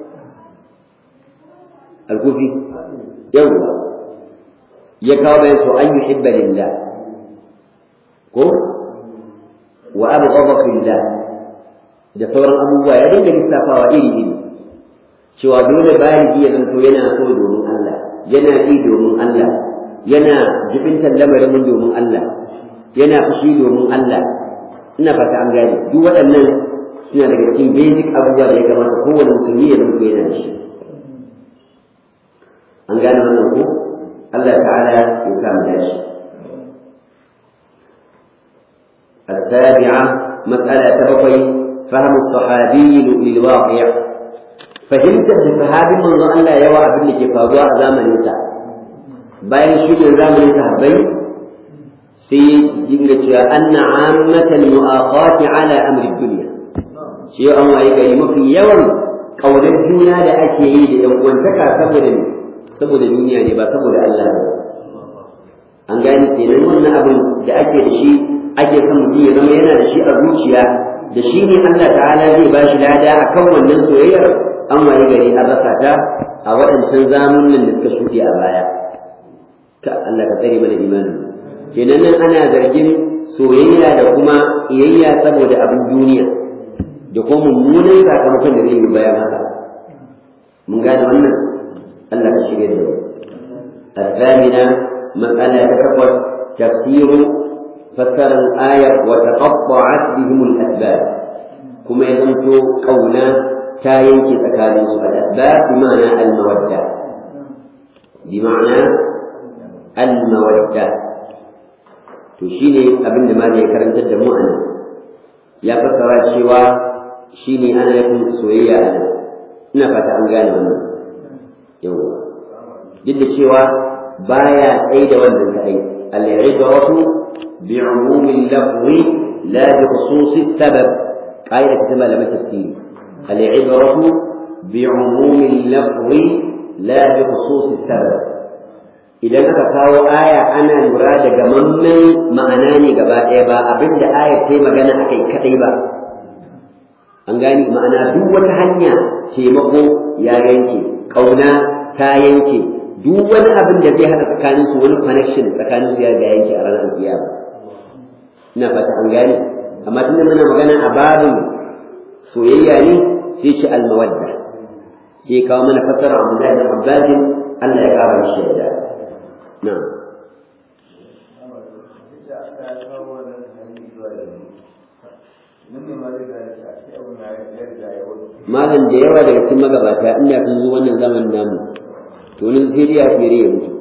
[SPEAKER 1] alkufi yawwa ya kawo bayan to an yuhibba lillah ko wa abghadha fillah da sauran abubuwa ya dinga lissafawa iri iri cewa dole baligi ya zanto yana so domin Allah yana yi domin Allah yana jibintar lamarin domin Allah yana fushi domin Allah ina fata an gane duk waɗannan suna daga cikin basic abubuwa da ya kamata kowane musulmi ya zanto yana da shi an gane wannan ko Allah ta'ala ya samu dashi السابعة مسألة تبقي فهم الصحابي للواقع فهمت الصحابي من ظن لا يوى ابن كفاضوا زمن انت bayan shuɗin zamanin sahabbai sai dinga cewa anna ammatan mu'aqati ala amri dunya shi an waye gari mafi yawan kaunar juna da ake yi da yan uwantaka saboda ne saboda duniya ne ba saboda Allah ba an gane kenan wannan abin da ake da shi ake son mutum ya zama yana da shi a zuciya da shi ne Allah ta'ala zai ba shi lada a kan wannan soyayyar an waye gari an rasa ta a waɗancan zamanin da suka shuɗe a baya ka Allah ka tsare mana imani kenan nan ana zargin soyayya da kuma tsiyayya saboda abin duniya da kuma mummunan sakamakon da zai yi bayan haka mun gane wannan Allah ka shirya da mu الثامنة مسألة تكبر تفسير فسر الآية وتقطعت بهم الأسباب كما يزمت قولا تاينك تكاليس الأسباب بمعنى المودة بمعنى المودة تشيني أبن ما ذي كرم جدا مؤمن يا فسر شوا شيني أنا يكون سوية أنا نفت أن قال wannan yawa duk da cewa baya tsaye da wannan kadai al-ibratu بعموم اللفظ لا بخصوص السبب قاعدة كما لم تفسير العبرة بعموم اللفظ لا بخصوص السبب idan aka kawo aya ana lura da gamammen ma'ana ne gaba ɗaya ba abinda ayar ta yi magana a kai kaɗai ba an gani ma'ana duk wata hanya taimako ya yanke ƙauna ta yanke duk wani abin da zai haɗa tsakaninsu wani connection tsakaninsu ya ga yanke a ranar alƙiyama ina fata an gane amma tunda muna magana a babin soyayya ne sai ce almawadda sai kawo mana fasara Abdullahi bin Abbas Allah ya kara shi yadda na'am malam da yawa daga cikin magabata inda sun zo wannan zamanin namu to nan sai dai ya fere ya mutu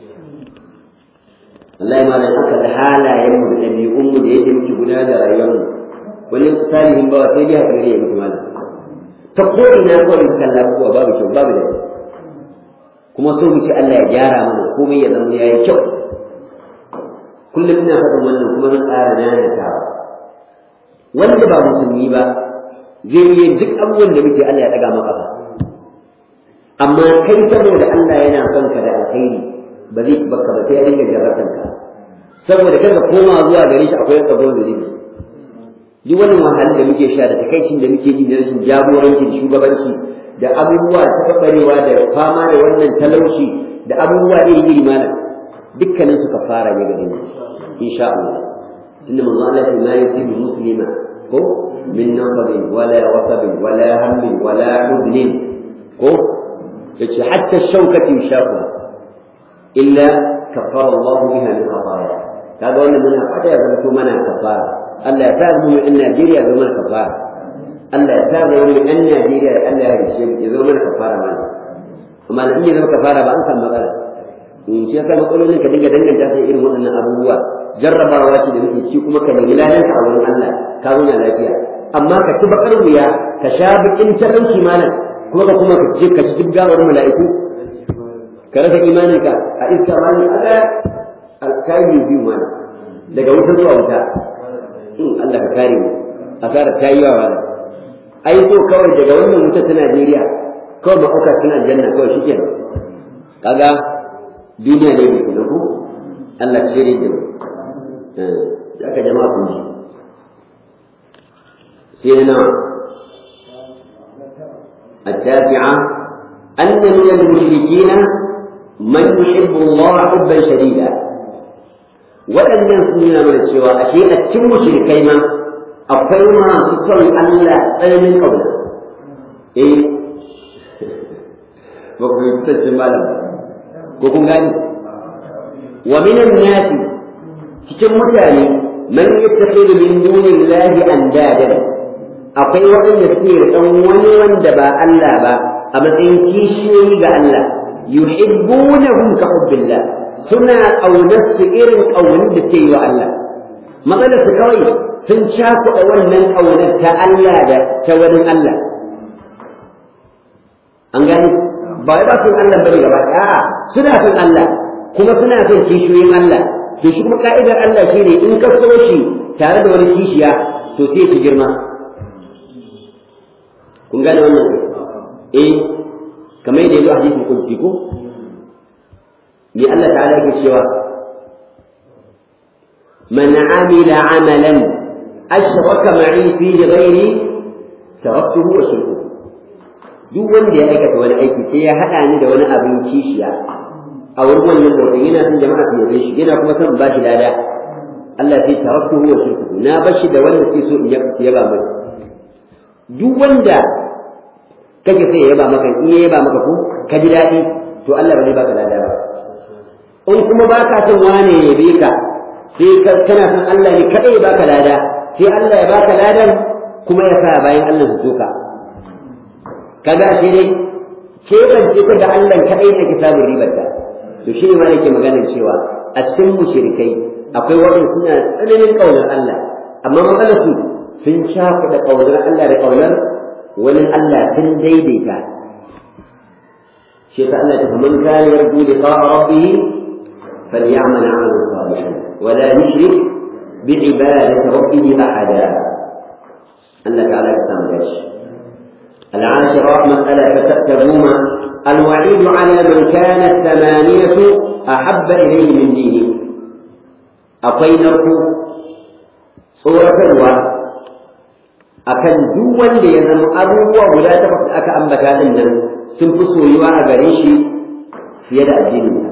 [SPEAKER 1] Allah ya malam aka da halayen mu da ɗabi'un mu da yadda muke gudanar da rayuwar mu wani salihin bawa sai dai hakuri ya mutu malam ta ko ina ko in kalla abubuwa babu kyau babu da kuma so mu ce Allah ya gyara mana komai ya zama yayi kyau kullum ina faɗin wannan kuma zan ƙara nanatawa wanda ba musulmi ba zai yi duk abubuwan da muke Allah ya ɗaga maka ba amma kai saboda Allah yana son ka da alkhairi ba zai baka ba sai ya dinga jarratan ka saboda kada koma zuwa gare shi akwai tsaro zunubi duk wannan wahalar da muke sha da takaicin da muke ji da rashin jagoranci da shugabanci da abubuwa ta kabarewa da fama da wannan talauci da abubuwa iri iri mana dukkanin su kafara ne gare mu insha Allah tunda manzo Allah ya la yusibu muslima ko min nasabin wala wasabin wala hammin wala hudnin ko yace hatta shaukati shafa illa kafara Allah biha min khataya kaga wannan muna fata ya zama mana kafara Allah ya sa mu in Najeriya zama kafara Allah ya sa mu in Najeriya Allah ya rishe ya zama mana kafara mana amma da in ya zama kafara ba an san matsala in shi yasa matsalolin ka dinga danganta sai irin waɗannan abubuwa jarrabawa ce da muke ci kuma ka nemi ladanka a wurin Allah ka zauna lafiya amma ka ci bakar wuya ka sha bakin talauci malam kuma ka kuma ka je ka ci duk gawar mala'iku ka rasa imaninka a iska malam Allah alkayi biyu malam daga wuta zuwa wuta in Allah ka kare mu asara ta yi yawa malam ai so kawai daga wannan wuta ta Najeriya kawai ma auka suna janna kawai shi kenan kaga duniya ne mai kuma ku Allah ka shirye da mu da aka jama'a kun ji سيدنا التاسعة أن من المشركين من يحب الله حبا شديدا وأن يكون من السوى أشياء تم مشركين أقوى ما سصل ألا أين قولا إيه وكفي تتسمى مالا كوكم غاني ومن الناس تتم متاني من يتخذ من دون الله أندادا akwai waɗanda suke ɗan wani wanda ba Allah ba a matsayin kishiyoyi ga Allah yuhibbunahum ka hubbillah suna ƙaunar su irin ƙaunar da ke yi wa Allah matsalar su kawai sun cakuɗa wannan ƙaunar ta Allah da ta wani Allah an gani ba wai ba sun Allah bane gaba a'a suna son Allah kuma suna son kishiyoyin Allah to shi kuma ka'idar Allah shine in ka so shi tare da wani kishiya to sai ki girma kun gane wannan eh kamar yadda yazo a hadisin kursi ko me Allah ta'ala yake cewa man amila amalan ashraka ma'i fihi ghairi taraktuhu wa shirku duk wanda ya aikata wani aiki sai ya hada ni da wani abin kishiya a wurin wannan nau'in yana son jama'a su yabe shi yana kuma son ba shi lada Allah sai taraktuhu wa shirku na bashi da wanda sai so in yaba mai duk wanda kake sai ya yaba maka in ya yaba maka ko ka ji daɗi to Allah ba zai baka lada ba in kuma baka son wane ya yabe ka sai kana son Allah ne kada ya baka lada sai Allah ya baka ladan kuma ya sa bayan Allah su soka kaga sai dai ke ban ce ka ga Allah kadai ne ke samun ribar ta to shi ne ma nake maganar cewa a cikin mushrikai akwai waɗanda suna tsananin ƙaunar Allah amma matsalar su sun shafa ƙaunar Allah da ƙaunar wani Allah sun daidaita shi ta Allah ta man kana yarju liqa'a rabbih falyamal 'amalan salihan wa la yushrik bi ibadati rabbih ahada Allah ta'ala ya samu dashi العاشرة مسألة فتأتبون الوعيد على من كان الثمانية أحب إليه من دينه أطينه صورة الوعد akan duk wanda ya zama abubuwa guda takwas aka ambata din nan sun fi soyuwa a gare shi fiye da addininsa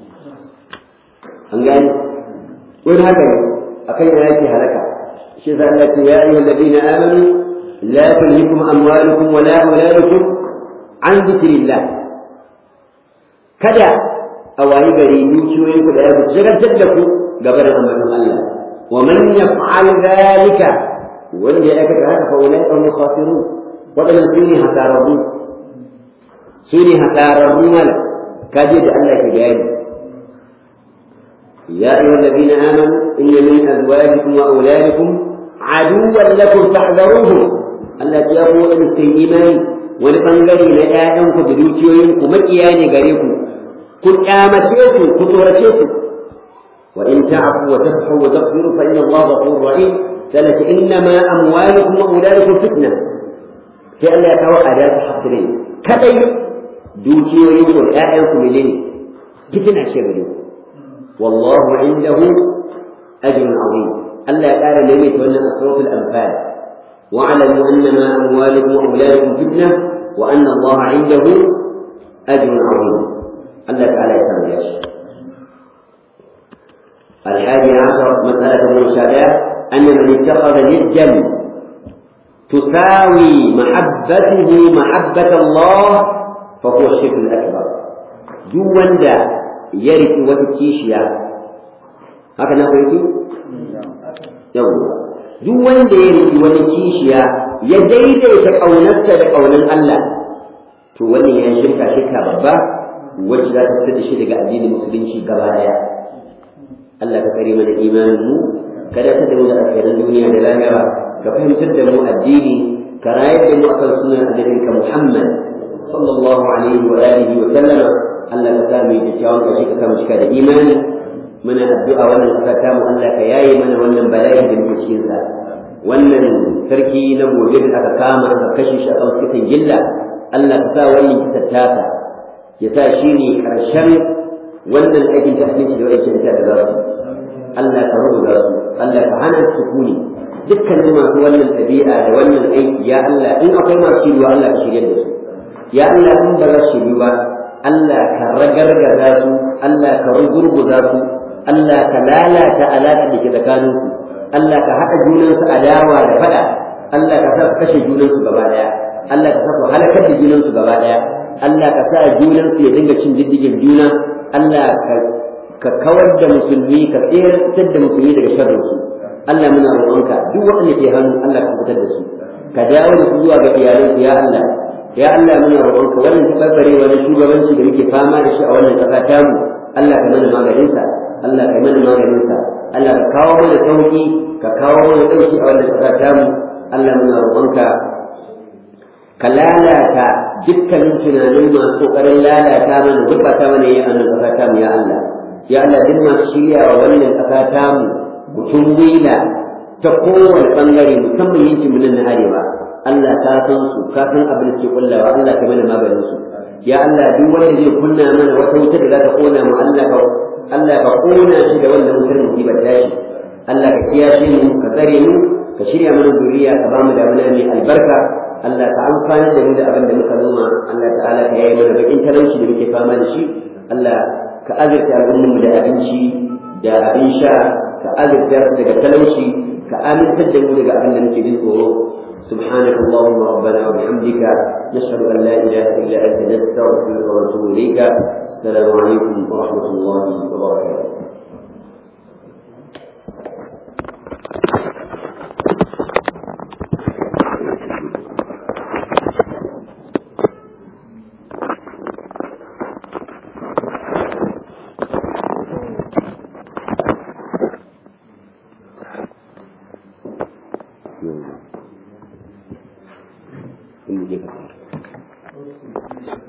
[SPEAKER 1] an gani wani haka ne akan yana yake halaka shi za Allah ce ya ayyuhal ladina amanu la tulhikum amwalukum wa la auladukum an dhikrillah kada a wayi gari dukiyoyin ku da ya shigantar da ku gaba da ambaton Allah wa man yaf'al dhalika wanda ya aikata haka fa ulai hum khasirun wadannan su ne hasararru su ne hasararru mala kaje da Allah ke bayani يا أيها الذين آمنوا إن من أزواجكم وأولادكم عدوا لكم فاحذروهم التي يقول أن إيمان ولبنغري لآيانكم بدوتيوينكم مكياني غريكم كن آمتيكم كتورتيكم وإن تعفوا وتصحوا وتغفروا فإن الله غفور رحيم ثلاثة إنما أموالكم وأولادكم فتنة فألا يتوقع ذات حصرين كذي دوتي ويقول آيانكم إليه فتنة شغلوا والله عنده أجر عظيم Allah ya ƙara maimaita wannan asraful anfal wa'lamu annama amwalukum wa auladukum fitna wa anna Allah 'indahu ajrun 'azim Allah ta'ala ya san shi الحادي عشر مسألة المشابهة أن من اتخذ ندا تساوي محبته محبة الله فهو الشرك الأكبر جوان دا يرث وتتشيشيا هكذا قلت يوم جوان دا يرث وتتشيشيا يديد يتقونت لقونا الله تولي أن شركة شركة بابا وجدت تستدشي لك الدين المسلمين شي قبايا Allah ka kare mana imanin mu kada ta damu da alkhairan duniya da lahira ka fahimtar da mu addini ka rayar da mu akan sunan annabinka Muhammad sallallahu alaihi wa alihi wa sallama Allah ka sa mu yi kyakkyawan kashi ka samu cika da imani muna addu'a wannan kasa ta mu Allah ka yaye mana wannan bala'i da muke cikin sa wannan sarki na gobe da aka kama aka kashe shi a kan kitan gilla Allah ka sa wannan kitan tasa ya sa shi ne ƙarshen wannan aikin ta'addanci da aikin ta da za su Allah ka rubuta su Allah ka hana su sukuni dukkanin masu wannan ɗabi'a da wannan aiki ya Allah in akwai masu shiriwa Allah ka shirya da su ya Allah in ba za su shiryu ba Allah ka ragargaza su Allah ka rugurguza su Allah ka lalata alaƙa da ke tsakanin su Allah ka haɗa junansu adawa da faɗa Allah ka sa su kashe junansu gaba ɗaya Allah ka sa su halakar da junansu gaba ɗaya Allah ka sa junansu ya dinga cin diddigin juna Allah ka kawar da musulmi ka tseratar da musulmi daga sharrin su Allah muna roƙonka duk waɗanda ke hannu Allah ka fitar da su ka dawo da su zuwa ga iyalansu ya Allah ya Allah muna roƙonka wannan tabbare wani shugabanci da muke fama da shi a wannan ƙasa tamu Allah ka mana maganinsa Allah ka mana maganinsa Allah ka kawo mana sauki ka kawo mana ɗauki a wannan ƙasa tamu Allah muna roƙonka ka lalata dukkanin tunanin masu ƙoƙarin lalata mana gurɓata mana yi a nan ƙasa tamu ya Allah ya Allah duk masu shirya wa wannan ƙasa tamu mutum wila ta kowane ɓangare musamman yankin mu nan na arewa Allah ka san su ka san abin da ke kullawa Allah ka mana maganin su ya Allah duk wanda zai kunna mana wata wuta da za ta kona mu Allah ka Allah ka kona shi da wannan wutar musibar tashi Allah ka kiyashe mu ka tsare mu ka shirya mana zuriya ka ba mu damuna mai albarka Allah ka amfana da mu da abin da muka noma Allah ta'ala ka yayi mana bakin talauci da muke fama da shi Allah ka azurta al'ummar mu da abinci da abin sha ka azurta su daga talauci ka amintar da mu daga abin da muke jin tsoro سبحانك اللهم ربنا وبحمدك نشهد ان لا اله الا انت نستغفرك ونتوب اليك السلام عليكم ورحمه الله وبركاته in je ka